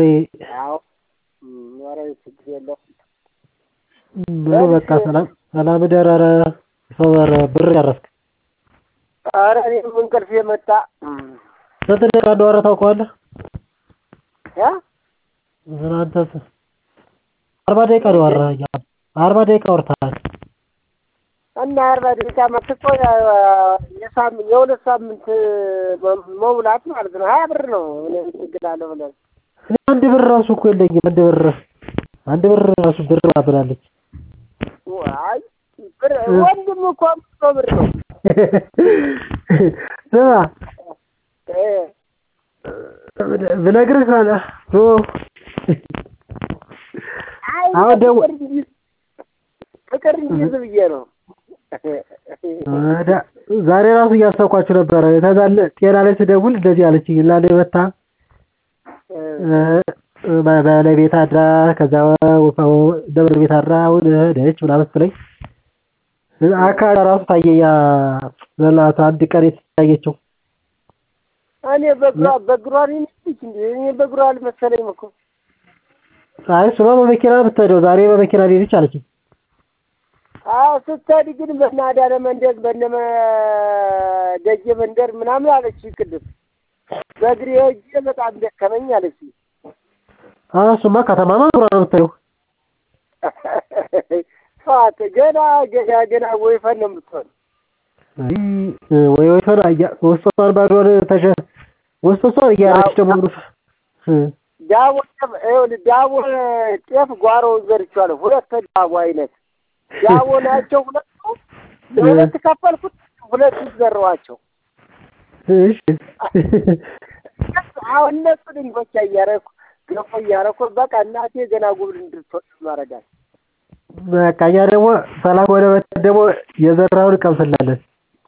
ኧረ ችግር የለውም። በሉ በቃ ሰላም ሰላም እደር። ኧረ ሰው ኧረ ብር ጨረስክ። ኧረ እኔም እንቅልፍ የመጣ ስንት ደቂቃ እንደወረ ታውቀዋለህ? ያ አንተ አርባ ደቂቃ ነው ያወራህ። አርባ ደቂቃ አውርተሃል። እና አርባ ደቂቃ መጥቶ የሳምንት የሁለት ሳምንት መሙላት ማለት ነው። ሀያ ብር ነው። እኔ ችግር አለ ብለን አንድ ብር ራሱ እኮ የለኝም። አንድ ብር አንድ ብር ራሱ ብር ብላለች። አይ ብር ወንድም እኮ መቶ ብር ነው። ስማ ብነግርህ ካለ አሁን ደግሞ ፍቅር እንዲይዝ ብዬ ነው። ዛሬ ራሱ እያሰብኳችሁ ነበረ። ተዛለ ጤና ላይ ስደውል እንደዚህ አለችኝ። ላለ መታ ባለቤት አድራ ከዛ ደብረ ቤት አድራ አሁን ሄደች ምናምን ስትለኝ አካል ራሱ ታየኛ ዘላት አንድ ቀን ያየችው? እኔ በእግሯ በእግሯ ነው የምትሄድ እንዴ? እኔ በእግሯ አልመሰለኝም እኮ። አይ እሱማ በመኪና ነው የምትሄደው። ዛሬ በመኪና ሄደች አለችኝ። አዎ ስትሄድ ግን በእነ አዳነ መንደር በእነ ደጀ መንደር ምናምን አለች ቅድም። በእግሬ ሄጄ በጣም ደከመኝ አለች። አዎ እሱማ ከተማማ ዙራ ነው የምትሄደው። ሰዋት ገና ገና ገና ወይፈን ነው የምትሆን። አይ ወይ ወይ ፈራ ያ ወስቷን ባዶን ተሸ ወስቷን እያረች ደግሞ እ ዳቦ ይኸውልህ ዳቦ ጤፍ ጓሮ ዘርቼዋለሁ። ሁለት ዳቦ አይነት ዳቦ ናቸው ሁለቱ። ለሁለት ከፈልኩት፣ ሁለቱ ዘረዋቸው። እሺ አሁን እነሱ ድንጎቻ እያደረኩ ገፎ እያደረኩ በቃ እናቴ ገና ጉብል እንድትወጥ ማረጋል። በቃ እኛ ደግሞ ሰላም ወደ መጣ ደግሞ የዘራውን እንቀምስላለን።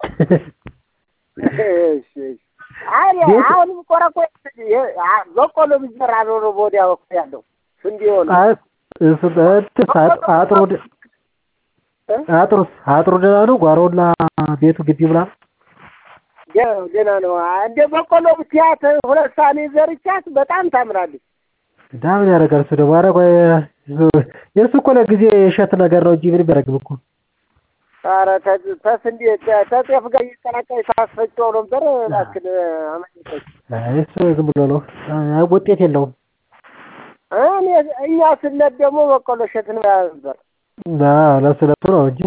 እሺ እሺ። አይ አሁንም ቆረቆ በቆሎ ቢዘራ ኖሮ በወዲያ በኩል ያለው ስንዴ ሆነ አይ እሱ በእንትን አጥሩ አጥሩ አጥሩ ደህና ነው። ጓሮና ቤቱ ግቢ ምናምን ደህና ነው። እንደ በቆሎ ብትያት ሁለት ሳኔ ዘርቻት በጣም ታምራለች። ዳምን ያደርጋል እሱ ደግሞ ኧረ ቆይ የእሱ እኮ ለጊዜ የእሸት ነገር ነው እንጂ ምንም ያደርግም እኮ ኧረ ተስንዴ ተጤፍ ጋር እየቀላቀለች ታስፈጭው ነበር። እባክህ አመለጠች። አይ እሱ ዝም ብሎ ነው አይ ውጤት የለውም። እኔ እኛ ስነት ደግሞ በቆሎ እሸት ነው ነበር። አዎ ለእሱ ለእሱ ነው እንጂ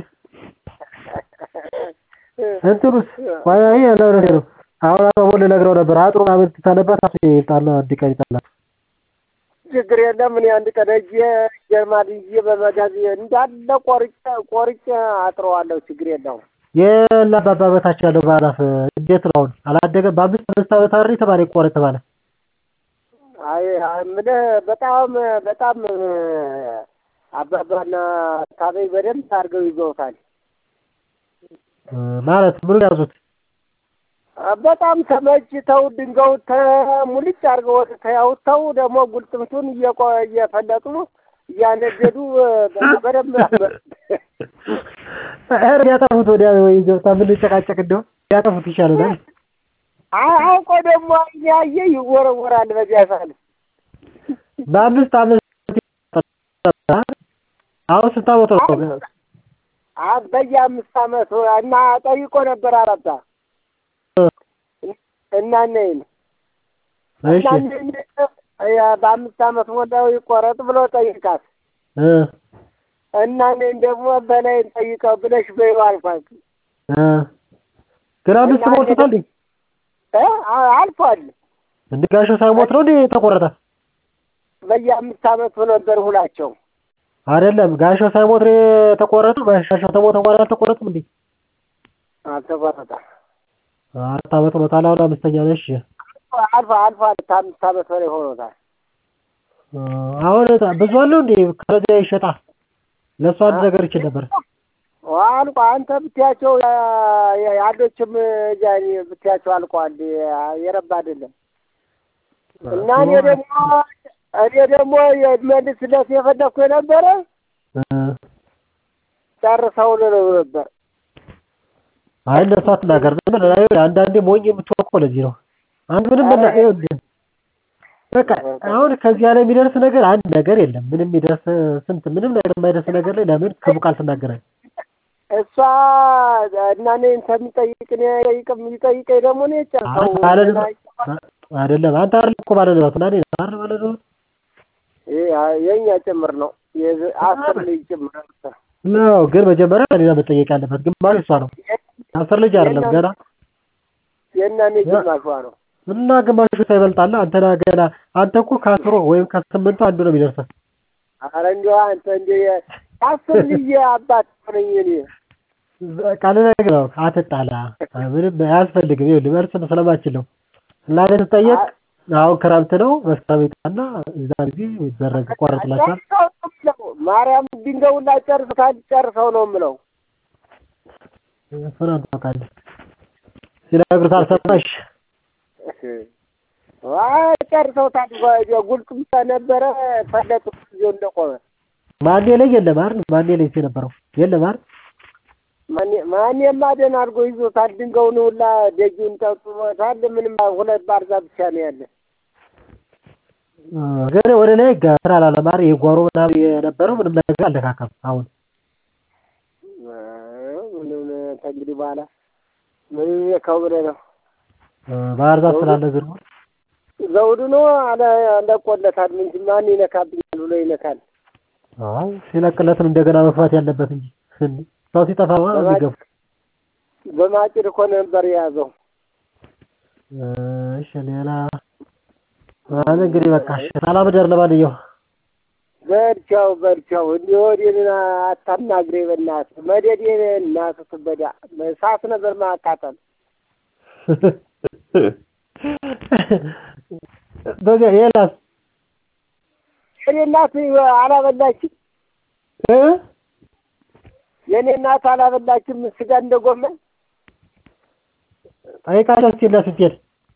እንትኑስ ቆይ አይ ያለው ነገር ነው። አሁን አሁን ልነግረው ነበር አጥሩን አመት ታለባት አፍ ይጣላ አንድ ቀን ይጣላል። ችግር የለም። እኔ አንድ ቀን ሂጅ ጀርማን ይዤ በመጋዝ እንዳለ ቆርጬ ቆርጬ አጥረዋለሁ። ችግር የለውም። የላ አባባ በታች ያለው ባላፍ እንዴት ነው አሁን አላደገም? በአምስት አምስት ዓመት አይደል የተባለ ይቆረጥ ተባለ። አይ የምልህ በጣም በጣም አባባና ታበይ በደንብ አድርገው ይዘውታል። ማለት ምኑን ያዙት? በጣም ተመችተው ድንጋዩ ተሙልጭ አድርገው ተያውተው ደግሞ ጉልጥምቱን እየቆ እየፈለጡ እያነደዱ በደንብ ኧረ ቢያጠፉት ወዲያ ወይ ገብታ ብንጨቃጨቅ እንደው ቢያጠፉት ይሻለናል። አውቆ ደግሞ ያየ ይወረወራል በዚያ ሳል በአምስት ዓመት አሁን ስንት ዓመት ነው? በየአምስት ዓመቱ እና ጠይቆ ነበር አራታ እና ነይን እሺ በአምስት ዓመት ሞላው ይቆረጥ ብሎ ጠይቃት እ እና እኔን ደግሞ በላይ ጠይቀው ብለሽ በይው አልኳት። እ ግን አምስት ሞልቶታል እንዴ? እ አልፏል። እንደ ጋሻው ሳይሞት ነው እንዴ ተቆረጠ? በየአምስት ዓመቱ ነበር ሁላቸው። አይደለም ጋሻው ሳይሞት ነው የተቆረጠው። ጋሻው ተሞተ በኋላ አልተቆረጠም እንዴ? አልተቆረጠም። አራት ዓመት ሆኖታል። አሁን አምስተኛ ነው። እሺ አልፎ አልፎ ከአምስት ዓመት በላይ ሆኖታል። አሁን ብዙ አለው እንዴ? ከዚያ ይሸጣል። ለእሱ አንድ ነገር ይችል ነበር። አልቆ አንተ ብትያቸው ያሎችም ጃኒ ብትያቸው አልቋል። የረባ አይደለም እና እኔ ደግሞ እኔ ደግሞ መልስለት የፈለግኩ የነበረ ጨርሰው ነው ነበር። አይ ለእሱ አትናገር። አንዳንዴ ሞኝ የምትሆን እኮ ለዚህ ነው። አንድ ምንም በላ በቃ አሁን ከዚህ ላይ የሚደርስ ነገር አንድ ነገር የለም። ምንም የሚደርስ ስንት ምንም ነገር የማይደርስ ነገር ላይ ለምን ክፉ ቃል ትናገራለህ? እሷ እና እኔ እንደሚጠይቅ እኔ ጠይቅም ይጠይቀኝ ደግሞ እኔ ጨርሰው አይደለም አንተ አይደለም እኮ ባለ ንብረቱ እና እኔ አይደል ባለ ንብረቱ የእኛ ጭምር ነው አስር ልጅ ጭምር ነው። ግን መጀመሪያ እኔ ነው መጠየቅ ያለበት። ግማሽ እሷ ነው። አስር ልጅ አይደለም ገና የእና እኔ ግማሿ ነው። እና ግማሹ ሳይበልጣለ አንተና ገና አንተ እኮ ከአስሩ ወይም ከስምንቱ አንዱ ነው የሚደርሰው። ኧረ እንደው አንተ እንደ አስር ልጅ አባት ነኝ እኔ ቃል ነገር ነው። አትጣላ፣ ምንም አያስፈልግም። ይኸውልህ መልስ ስለማችል ነው እና እኔ ስጠየቅ አሁን ክረምት ነው መስከረም ይጣና እዛ ጊዜ ይደረግ ቆረጥላችኋል። ማርያም ድንጋዩን ላይ ጨርሰው ጨርሰው ነው የምለው። እሱን አንተ ታውቃለህ። ሲነግሩት አልሰማሽ ጨርሰውታል። ጉልጥም ነበረ ፈለጡ ጊዜው እንደቆመ ማኔ ላይ የለም አይደል? ማኔ ላይ የነበረው የለም አይደል? ማን የማደን አድርጎ ይዞታል። ድንጋዩን ሁላ ደጁን ጠጥቶታል። ምንም ሁለት ባህር ዛፍ ብቻ ነው ያለ። ግን ወደ ላይ ስራ ላለማር የጓሮ ምናምን የነበረው ምንም ነገር አልነካካም። አሁን ምንም ከእንግዲህ በኋላ ምንም የካው ብለህ ነው ባህር ዛፍ ስላለ ዝርቡ ዘውዱ ነው አለ ለቆለታል እንጂ ማን ይነካብኛል ብሎ ይነካል። አይ ሲለቅለትም እንደገና መግፋት ያለበት እንጂ ሰው ሲጠፋ ማለት ነው። በማጭድ እኮ ነበር የያዘው። እሺ ሌላ ማለት እንግዲህ በቃ ሰላም ደር ለማንኛው በርቻው በርቻው እንዲህ ወዲህን አታናግሬ በእናትህ መደዴ እናትህ ትበዳ እሳት ነበር ማቃጠል በዚያ ሌላስ የኔ እናት አላበላችም እ የኔ እናት አላበላችም ስጋ እንደ ጎመን ጠይቃለሁ ስትሄድ ስትሄድ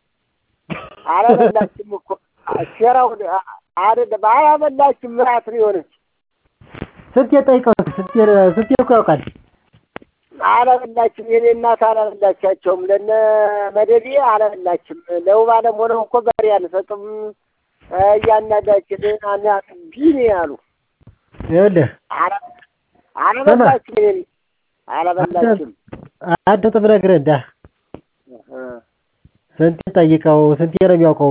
አላበላችም እኮ ሴራው አይደለም አላበላችም እራት ነው የሆነች ስትሄድ ጠይቀው ስትሄድ ስትሄድ እኮ ያውቃል አላበላችም የኔ እናት አላበላቻቸውም ለነ መደዴ አላበላችም ለውብ አለም ሆነው እኮ በሬ አንሰጥም እያናዳችን አናት ቢኔ ያሉ ይኸውልህ አላበላችም የኔ አላበላችም አድምጥ ብነግርህ እንዳ ስንቴ ጠይቀው ስንቴ ነው የሚያውቀው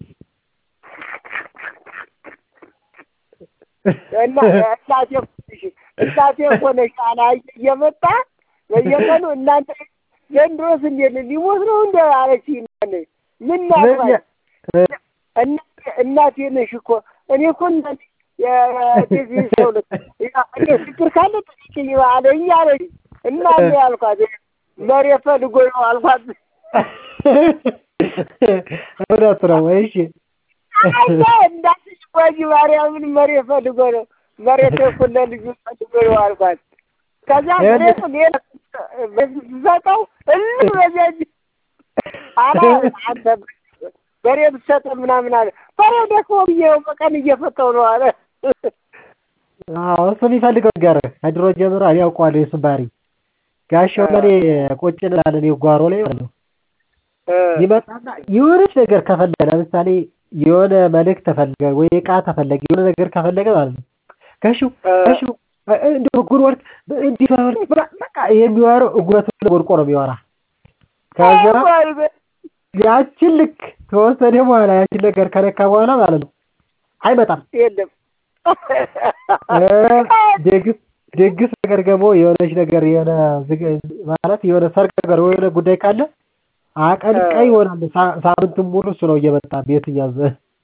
እና እናቴ እናቴ እኮ ነሽ አላ እየመጣ በየቀኑ እናንተ ዘንድሮስ እንዴት ሊሞት ነው እንደ አለች ምን ናግባኝ እናቴ ነሽ እኮ እኔ እኮ እናቴ የዚህ ሰው እኔ ችግር ካለ ጠይቅኝ አለኝ አለች እና ያልኳት መሬት ፈልጎ ነው አልኳት እውነት ነው እሺ እንዳትሽ ቆይ ማርያምን መሬት ፈልጎ ነው መሬት እኮ ለልጁ ፈልጎ ነው አልኳት ከዛ መሬቱ ሌላ ስሰጠው እልም በዚያ አላ አንተ በሬ ብትሰጠው ምናምን አለ በሬው ደግሞ ብዬው በቀን እየፈታው ነው አለ አዎ እሱ የሚፈልገው ነገር ከድሮ ጀምሮ እኔ አውቀዋለሁ የእሱን ባህሪ ጋሻው ለኔ ቁጭ እንላለን ጓሮ ላይ ማለት ነው ይመጣና የሆነች ነገር ከፈለገ ለምሳሌ የሆነ መልእክት ተፈለገ ወይ እቃ ተፈለገ የሆነ ነገር ከፈለገ ማለት ነው ጋሹ ጋሹ እንደው እጉር ወርቅ እንዲህ ወርቅ በቃ የሚወራው እጉረቱ ወድቆ ነው የሚወራ ከዛ ያችን ልክ ከወሰደ በኋላ ያችን ነገር ከነካ በኋላ ማለት ነው አይመጣም የለም ደግስ ደግስ ነገር ደግሞ የሆነች ነገር የሆነ ማለት የሆነ ሰርግ ነገር የሆነ ጉዳይ ካለ አቀንቃይ ይሆናል። ሳምንቱን ሙሉ እሱ ነው እየመጣ ቤት እያዘ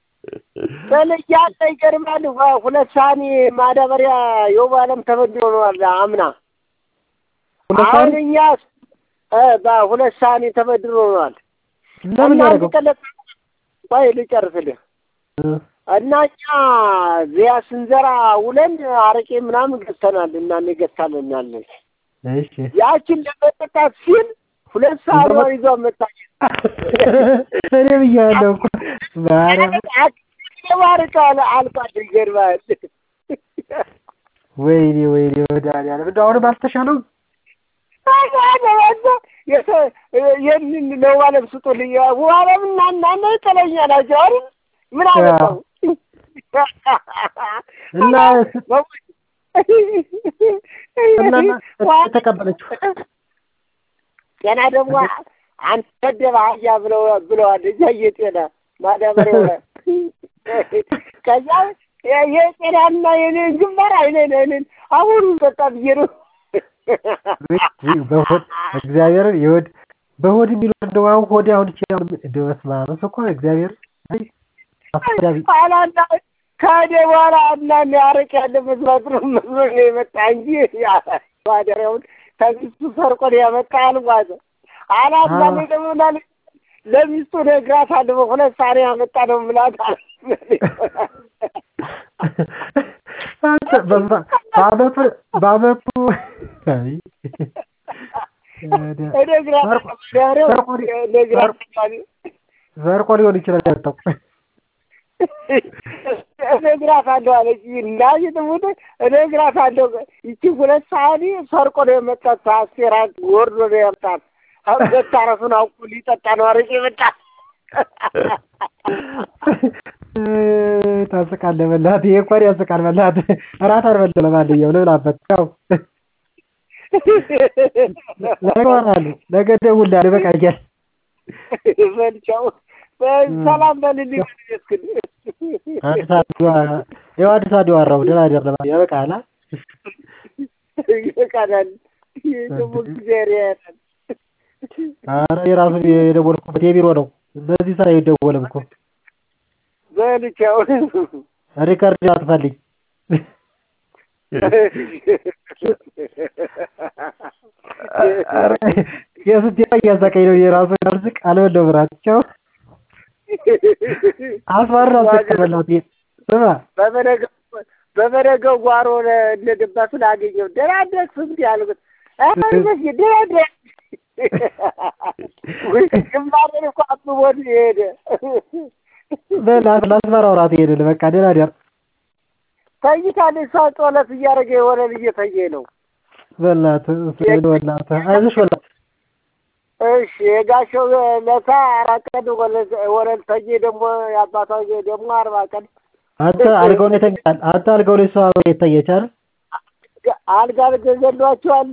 በልያለ ይገርማል። ሁለት ሳህኒ ማዳበሪያ የውብ አለም ተበድሮ ነዋል አምና። አሁን እኛ በሁለት ሳህኒ ተበድሮ ነዋል። ለምን ያደረገው? ቆይ ልጨርስልህ እና እኛ ዚያ ስንዘራ ውለን አረቄ ምናምን ገዝተናል እና እንገዝታለናለን። እሺ ያችን ለመጠጣት ሲል ሁለት ሰዓት ይዞ መጣች። እኔ ብያለሁ እኮ ማርያም ተባርካለ አልኳት። ይገርማል። ወይኔ ወይኔ መድኃኒዓለም እንደው አሁንም አልተሻለውም። ይህንን ለዋለም ስጡልኝ። ዋለም እና እናና ይጠለኛ ናቸው አይደል? ምን አመጣው እና እና ተቀበለችው ጤና ደግሞ አንተ ደባ አህያ ብለው ብለዋል። እያየ ጤና ማዳበሪያው ከዛ የጤናና የኔ ግንባር አይነን አይነን አሁን በቃ ብዬ ነው በሆድ እግዚአብሔርን የሆድ በሆድ የሚኖር እንደው አሁን ሆዴ አሁን ይችላል እንደው በስመ አብ እሱ እኮ እግዚአብሔር አስፈላጊ አላና ከሄደ በኋላ እና አረቅ ያለ መስራት ነው መስሎ ነው የመጣ እንጂ ማደሪያውን ከሚስቱ ሰርቆ ነው ያመጣ አልኳት። አላና ደግሞ ምናለ ለሚስቱ ነግራታለሁ በሁለት ሳኔ ያመጣ ነው ምላት አለ በአመቱ በአመቱ ዘርቆ ሊሆን ይችላል ያመጣው እነግራታለሁ አለች። እናቴ ትሙት እነግራታለሁ። ይቺ ሁለት ሰዓት ሰርቆ ነው የመጣት። አስቴራ ወርዶ ነው ያምጣት። አሁን መታረሱን አውቁ ሊጠጣ ነው አረቄ መጣ። ታስቃለህ በእናትህ። ይሄ እንኳን ያስቃል በእናትህ። እራት አልበላም ለማንኛውም ልብላበት። ቻው። ነገ እወራለሁ። ነገ እደውልልሃለሁ። ይበቃኛል። በልቻው ሰላም በልልኝ። እስክል አዲስ አበባ ይኸው አዲስ አበባ አወራሁ። ደህና እደር ለማንኛውም ይበቃሃል። ይበቃናል። ደግሞ እግዚአብሔር ያያል። ኧረ የራሱ የደወልኩበት የቢሮ ነው። በዚህ ስራ አይደወልም እኮ። በልቻው ሪከርድ አጥፋልኝ። የስንት እያሳቀኝ ነው የራሱ ርዝቅ አልበላሁም እራት። ቻው። አስማራ አስቀበላት ስማ በበነገው በበነገው ጓሮ እንደገባ ስላገኘው ደህና አደርክ እንዲ አልኩት። አርበሽ ደህና አደርክ ግንባሬን እኮ አብቦት ሄደ። ለአስመራው እራት ሄድን። በቃ ደህና እደር። ተኝታለች። እሷ ጸሎት እያደረገ ወለል እየተየ ነው። በእናትህ በእናትህ አይዞሽ በላት። እሺ የጋሸው ለታ አራት ቀን ወለል ተየ። ደግሞ የአባቷ ደግሞ አርባ ቀን አንተ አልጋው ላይ ተኛል። አንተ አልጋው ላይ እሷ የተኛች አይደል? አልጋ ገዘሏቸዋል።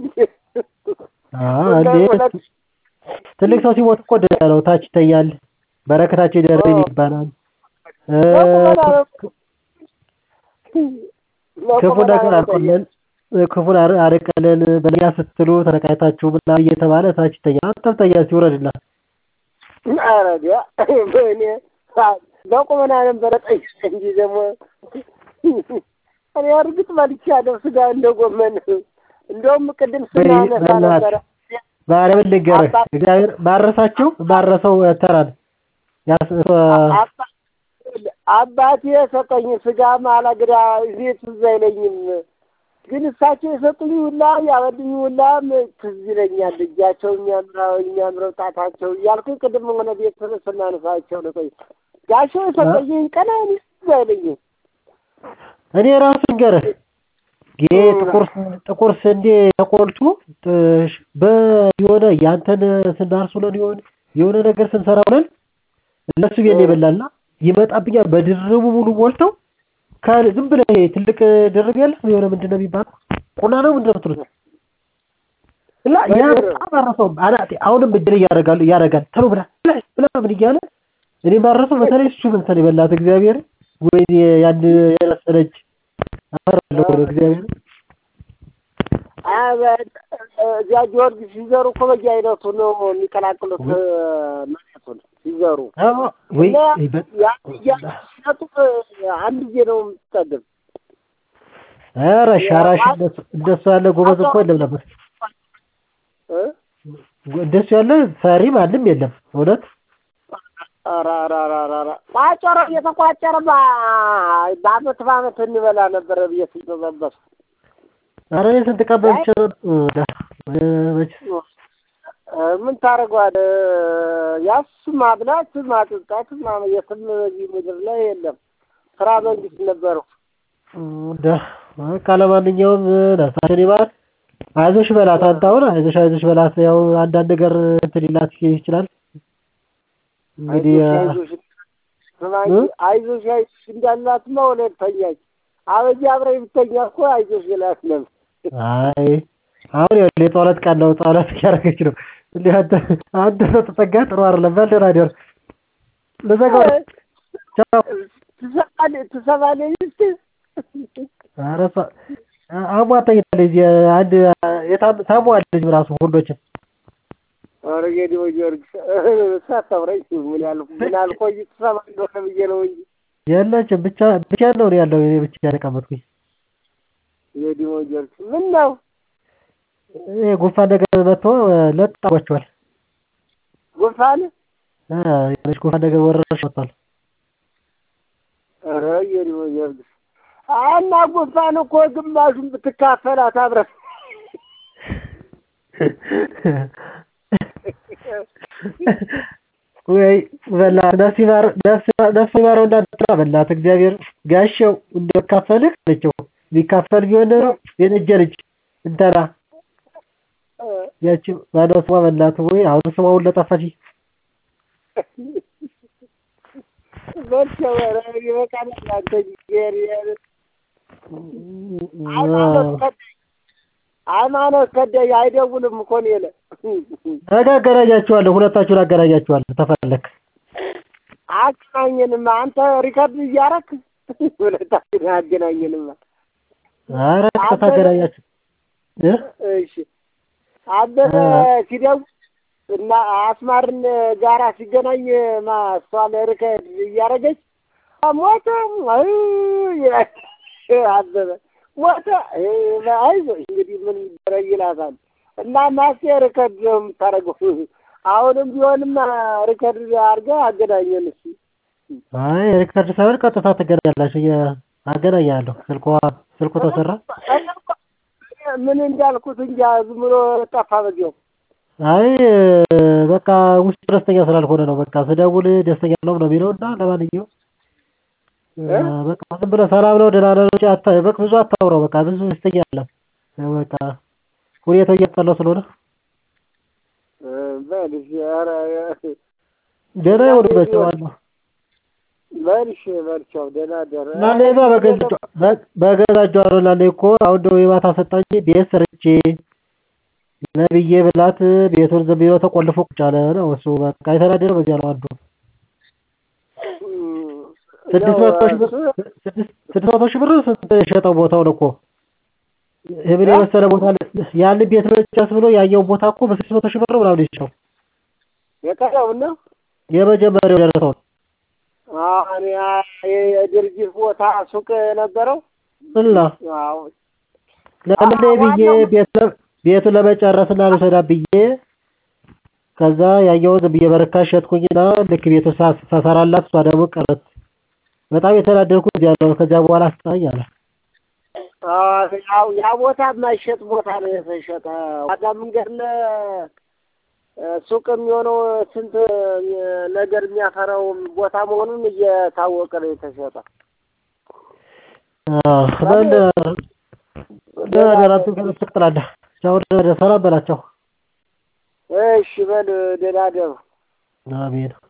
ትልቅ ሰው ሲሞት እኮ ደህና ነው። ታች ይተኛል። በረከታቸው ይደረግ ይባላል። ክፉ ነገር አርቆልን ክፉን አርቀልን በእኛ ስትሉ ተነቃይታችሁ ምናምን እየተባለ ታች ይተኛል። አንተም ተኛ ሲውረድላት ኧረ ዲያ እኔ በቁመና ነበረ ጠይቅ እንጂ ደግሞ እኔ እርግጥ በልቻለሁ ስጋ እንደ ጎመን። እንደውም ቅድም ስናነሳ ነበረ ማርያምን ልንገርህ እግዚአብሔር ባረሳቸው ባረሰው ተራን አባቴ የሰጠኝ ስጋ ማላግዳ እዚህ ትዝ አይለኝም፣ ግን እሳቸው የሰጡኝ ሁላ ያበሉኝ ሁላ ትዝ ይለኛል። እጃቸው የሚያምረው የሚያምረው ጣታቸው እያልኩኝ ቅድም ሆነ ቤት ስናነሳቸው ነው። ቆይ ጋሻው የሰጠኝን ቀና ትዝ አይለኝም። እኔ ራሱ ልንገርህ ጥቁር ጥቁር ስንዴ ተቆልቶ በየሆነ ያንተን ስናርስ ውለን የሆነ የሆነ ነገር ስንሰራ ውለን እነሱ ቤት ነው የበላና ይመጣብኛል በድርቡ ሙሉ ሞልተው ዝም ብለህ ትልቅ ድርብ ያለ የሆነ ምንድን ነው የሚባለው ቁና ነው ምንድን ነው የምትሉት እና ያ በጣም አረሰውም አናቴ አሁንም እድል እያደረጋሉ እያደረጋል ተሎ ብላ ብላ ምን እያለ እኔ ባረሰው በተለይ እሱ ምንሰን የበላት እግዚአብሔር ወይ ያን የረሰነች አፈራለሁ እግዚአብሔር እዚያ ጊዮርጊስ ሲዘሩ እኮ በየአይነቱ ነው የሚቀላቅሉት መሬቱን ሲዘሩ ሲሰጡ አንድ ጊዜ ነው የምትጠግብ። ኧረ ሻራሽ እንደሱ ያለ ጎበዝ እኮ የለም ነበር። እንደሱ ያለ ሰሪ ማንም የለም እውነት። ቋጨሮ እየተቋጨረ በአመት በአመት እንበላ ነበረ ብዬ ስንጠበስ ኧረ እኔ ስንት ቀን በልቼ ምን ታደርገዋለህ? ያስ ማብላት ማጠጣት የትም በዚህ ምድር ላይ የለም። ስራ መንግስት ነበረው። በቃ ለማንኛውም ነፍሳችን ይማር። አይዞሽ በላት አንተ አሁን አይዞሽ አይዞሽ በላት። ያው አንዳንድ ነገር እንትን ሊላት ይችላል እንግዲህ አይዞሽ አይዞሽ እንዳላትማ ወለድ ተኛች። አበጂ አብረኝ ብተኛ እኮ አይዞሽ ይላት ነበር። አይ አሁን ይኸውልህ የጸሎት ቀን ነው። ጸሎት እያደረገች ነው። እንደ አንተ አንተ ስትጠጋ ጥሩ አይደለም። በል ደህና እደር። ልዘጋው ነው። ቻው። ትሰማለህ ትሰማለህ እስኪ ኧረ እሷ አሟት ተኝታለች። አንድ ታሟል ልጅ ራሱ ሁሎችን ኧረ ጌዲዮ ጊዮርጊስ ሳታውራኝ ምን ያህል ምን አልቆይ ትሰማ እንደሆነ ብዬ ነው እንጂ የለችም። ብቻ ብቻ ነው ያለው። እኔ ብቻ ተቀመጥኩኝ። ጌዲዮ ጊዮርጊስ ምን ነው ይሄ ጉንፋን ነገር መጥቶ ለጥ አድርጓቸዋል። ጉንፋን የሆነች ጉንፋን ነገር ወረርሽ ወጥቷል። ኧረ ጌዲዮ ጊዮርጊስ እና ጉንፋን እኮ ግማሹን ብትካፈላት አብረን ወይ በእናትህ ነፍስ ይማር ነፍስ ይማረው እንዳትጠራ በእናትህ እግዚአብሔር ጋሼው እንደው ካፈልህ አለችው ቢካፈል ቢሆን ኖሮ የነጀ ልጅ እንትና ያቺ ማነው ስሟ በእናትህ ወይ አሁን ስሟ ሁሉ ጠፋችኝ በልቼው ኧረ ይበቃናል አንተ እግዚአብሔር ሃይማኖት ከዳኝ ሃይማኖት ከዳኝ አይደውልም እኮ እኔ ላይ ነገ አገናኛችኋለሁ ሁለታችሁን አገናኛችኋለሁ ተፈለክ አገናኘንማ አንተ ሪከርድ እያደረክ ሁለታችን አገናኘንማ ኧረ ቀጥታ አገናኛችሁ እ እሺ አበበ ሲደውል እና አስማርን ጋራ ሲገናኝ ማ እሷ ለርከድ እያደረገች ሞተ ይላል አበበ ሞተ አይዞሽ እንግዲህ ምን ይደረግ ይላታል እና ማስቴ ርከድ ነው የምታደርገው አሁንም ቢሆንም ርከድ አድርገህ አገናኘን እሱ አይ ሪከርድ ሳይሆን ቀጥታ ትገናኛላችሁ አገናኛለሁ ስልኳ ስልኩ ተሰራ ምን እንዳልኩት እንጃ ዝም ብሎ ጠፋ በዚያው አይ በቃ ውስጡ ደስተኛ ስላልሆነ ነው በቃ ስደውል ደስተኛ ነው ነው የሚለው እና ለማንኛውም በቃ ዝም ብለህ ሰላም ነው ደህና ነው እንጂ አታ በቃ ብዙ አታውራው በቃ ብዙ ደስተኛ አይደለም በቃ ሁኔታው እያስጠላው ስለሆነ በልሽ ኧረ ደህና ይሁን በቸዋለሁ በልሽ በልቻው ደህና ደረ እና እኔማ በገዛ እጇ ነው እና እኔ እኮ አሁን ደግሞ የማታ ሰጣኝ ቤት ሰርቼ ነብዬ ብላት ቤቱን ዝም ብሎ ተቆልፎ ቁጭ አለ ነው እሱ በቃ የተናደደው በዚያ ነው አንዱ ስድስት መቶ ሺህ ብር ስድስት መቶ ሺህ ብር ስንት የሸጠው ቦታውን እኮ ይህን የመሰለ ቦታ ያን ቤት መጨረስ ብሎ ያየው ቦታ እኮ በስድስት መቶ ሺህ ብር ምናምን ይሸጠው የቀረውን ነው የመጀመሪያው ደረሰውን አሁን የድርጅት ቦታ ሱቅ ነበረው እና ለምን ብዬ ቤቱን ለመጨረስና ልውሰዳ ብዬ ከዛ ያየውን ብዬ በርካሽ ሸጥኩኝና ልክ ቤቱን ሳሰራላት እሷ ደግሞ ቀረት በጣም የተናደድኩት እዚያ ነው ከዚያ በኋላ አስጠላኝ አለ ያው ያ ቦታ የማይሸጥ ቦታ ነው የተሸጠ ዋጋ መንገድ ሱቅ የሚሆነው ስንት ነገር የሚያፈራው ቦታ መሆኑን እየታወቀ ነው የተሸጠ በል ደህና ደህና ትቀጥላለህ ቻው ሰላም በላቸው እሺ በል ደህና ደሩ አሜን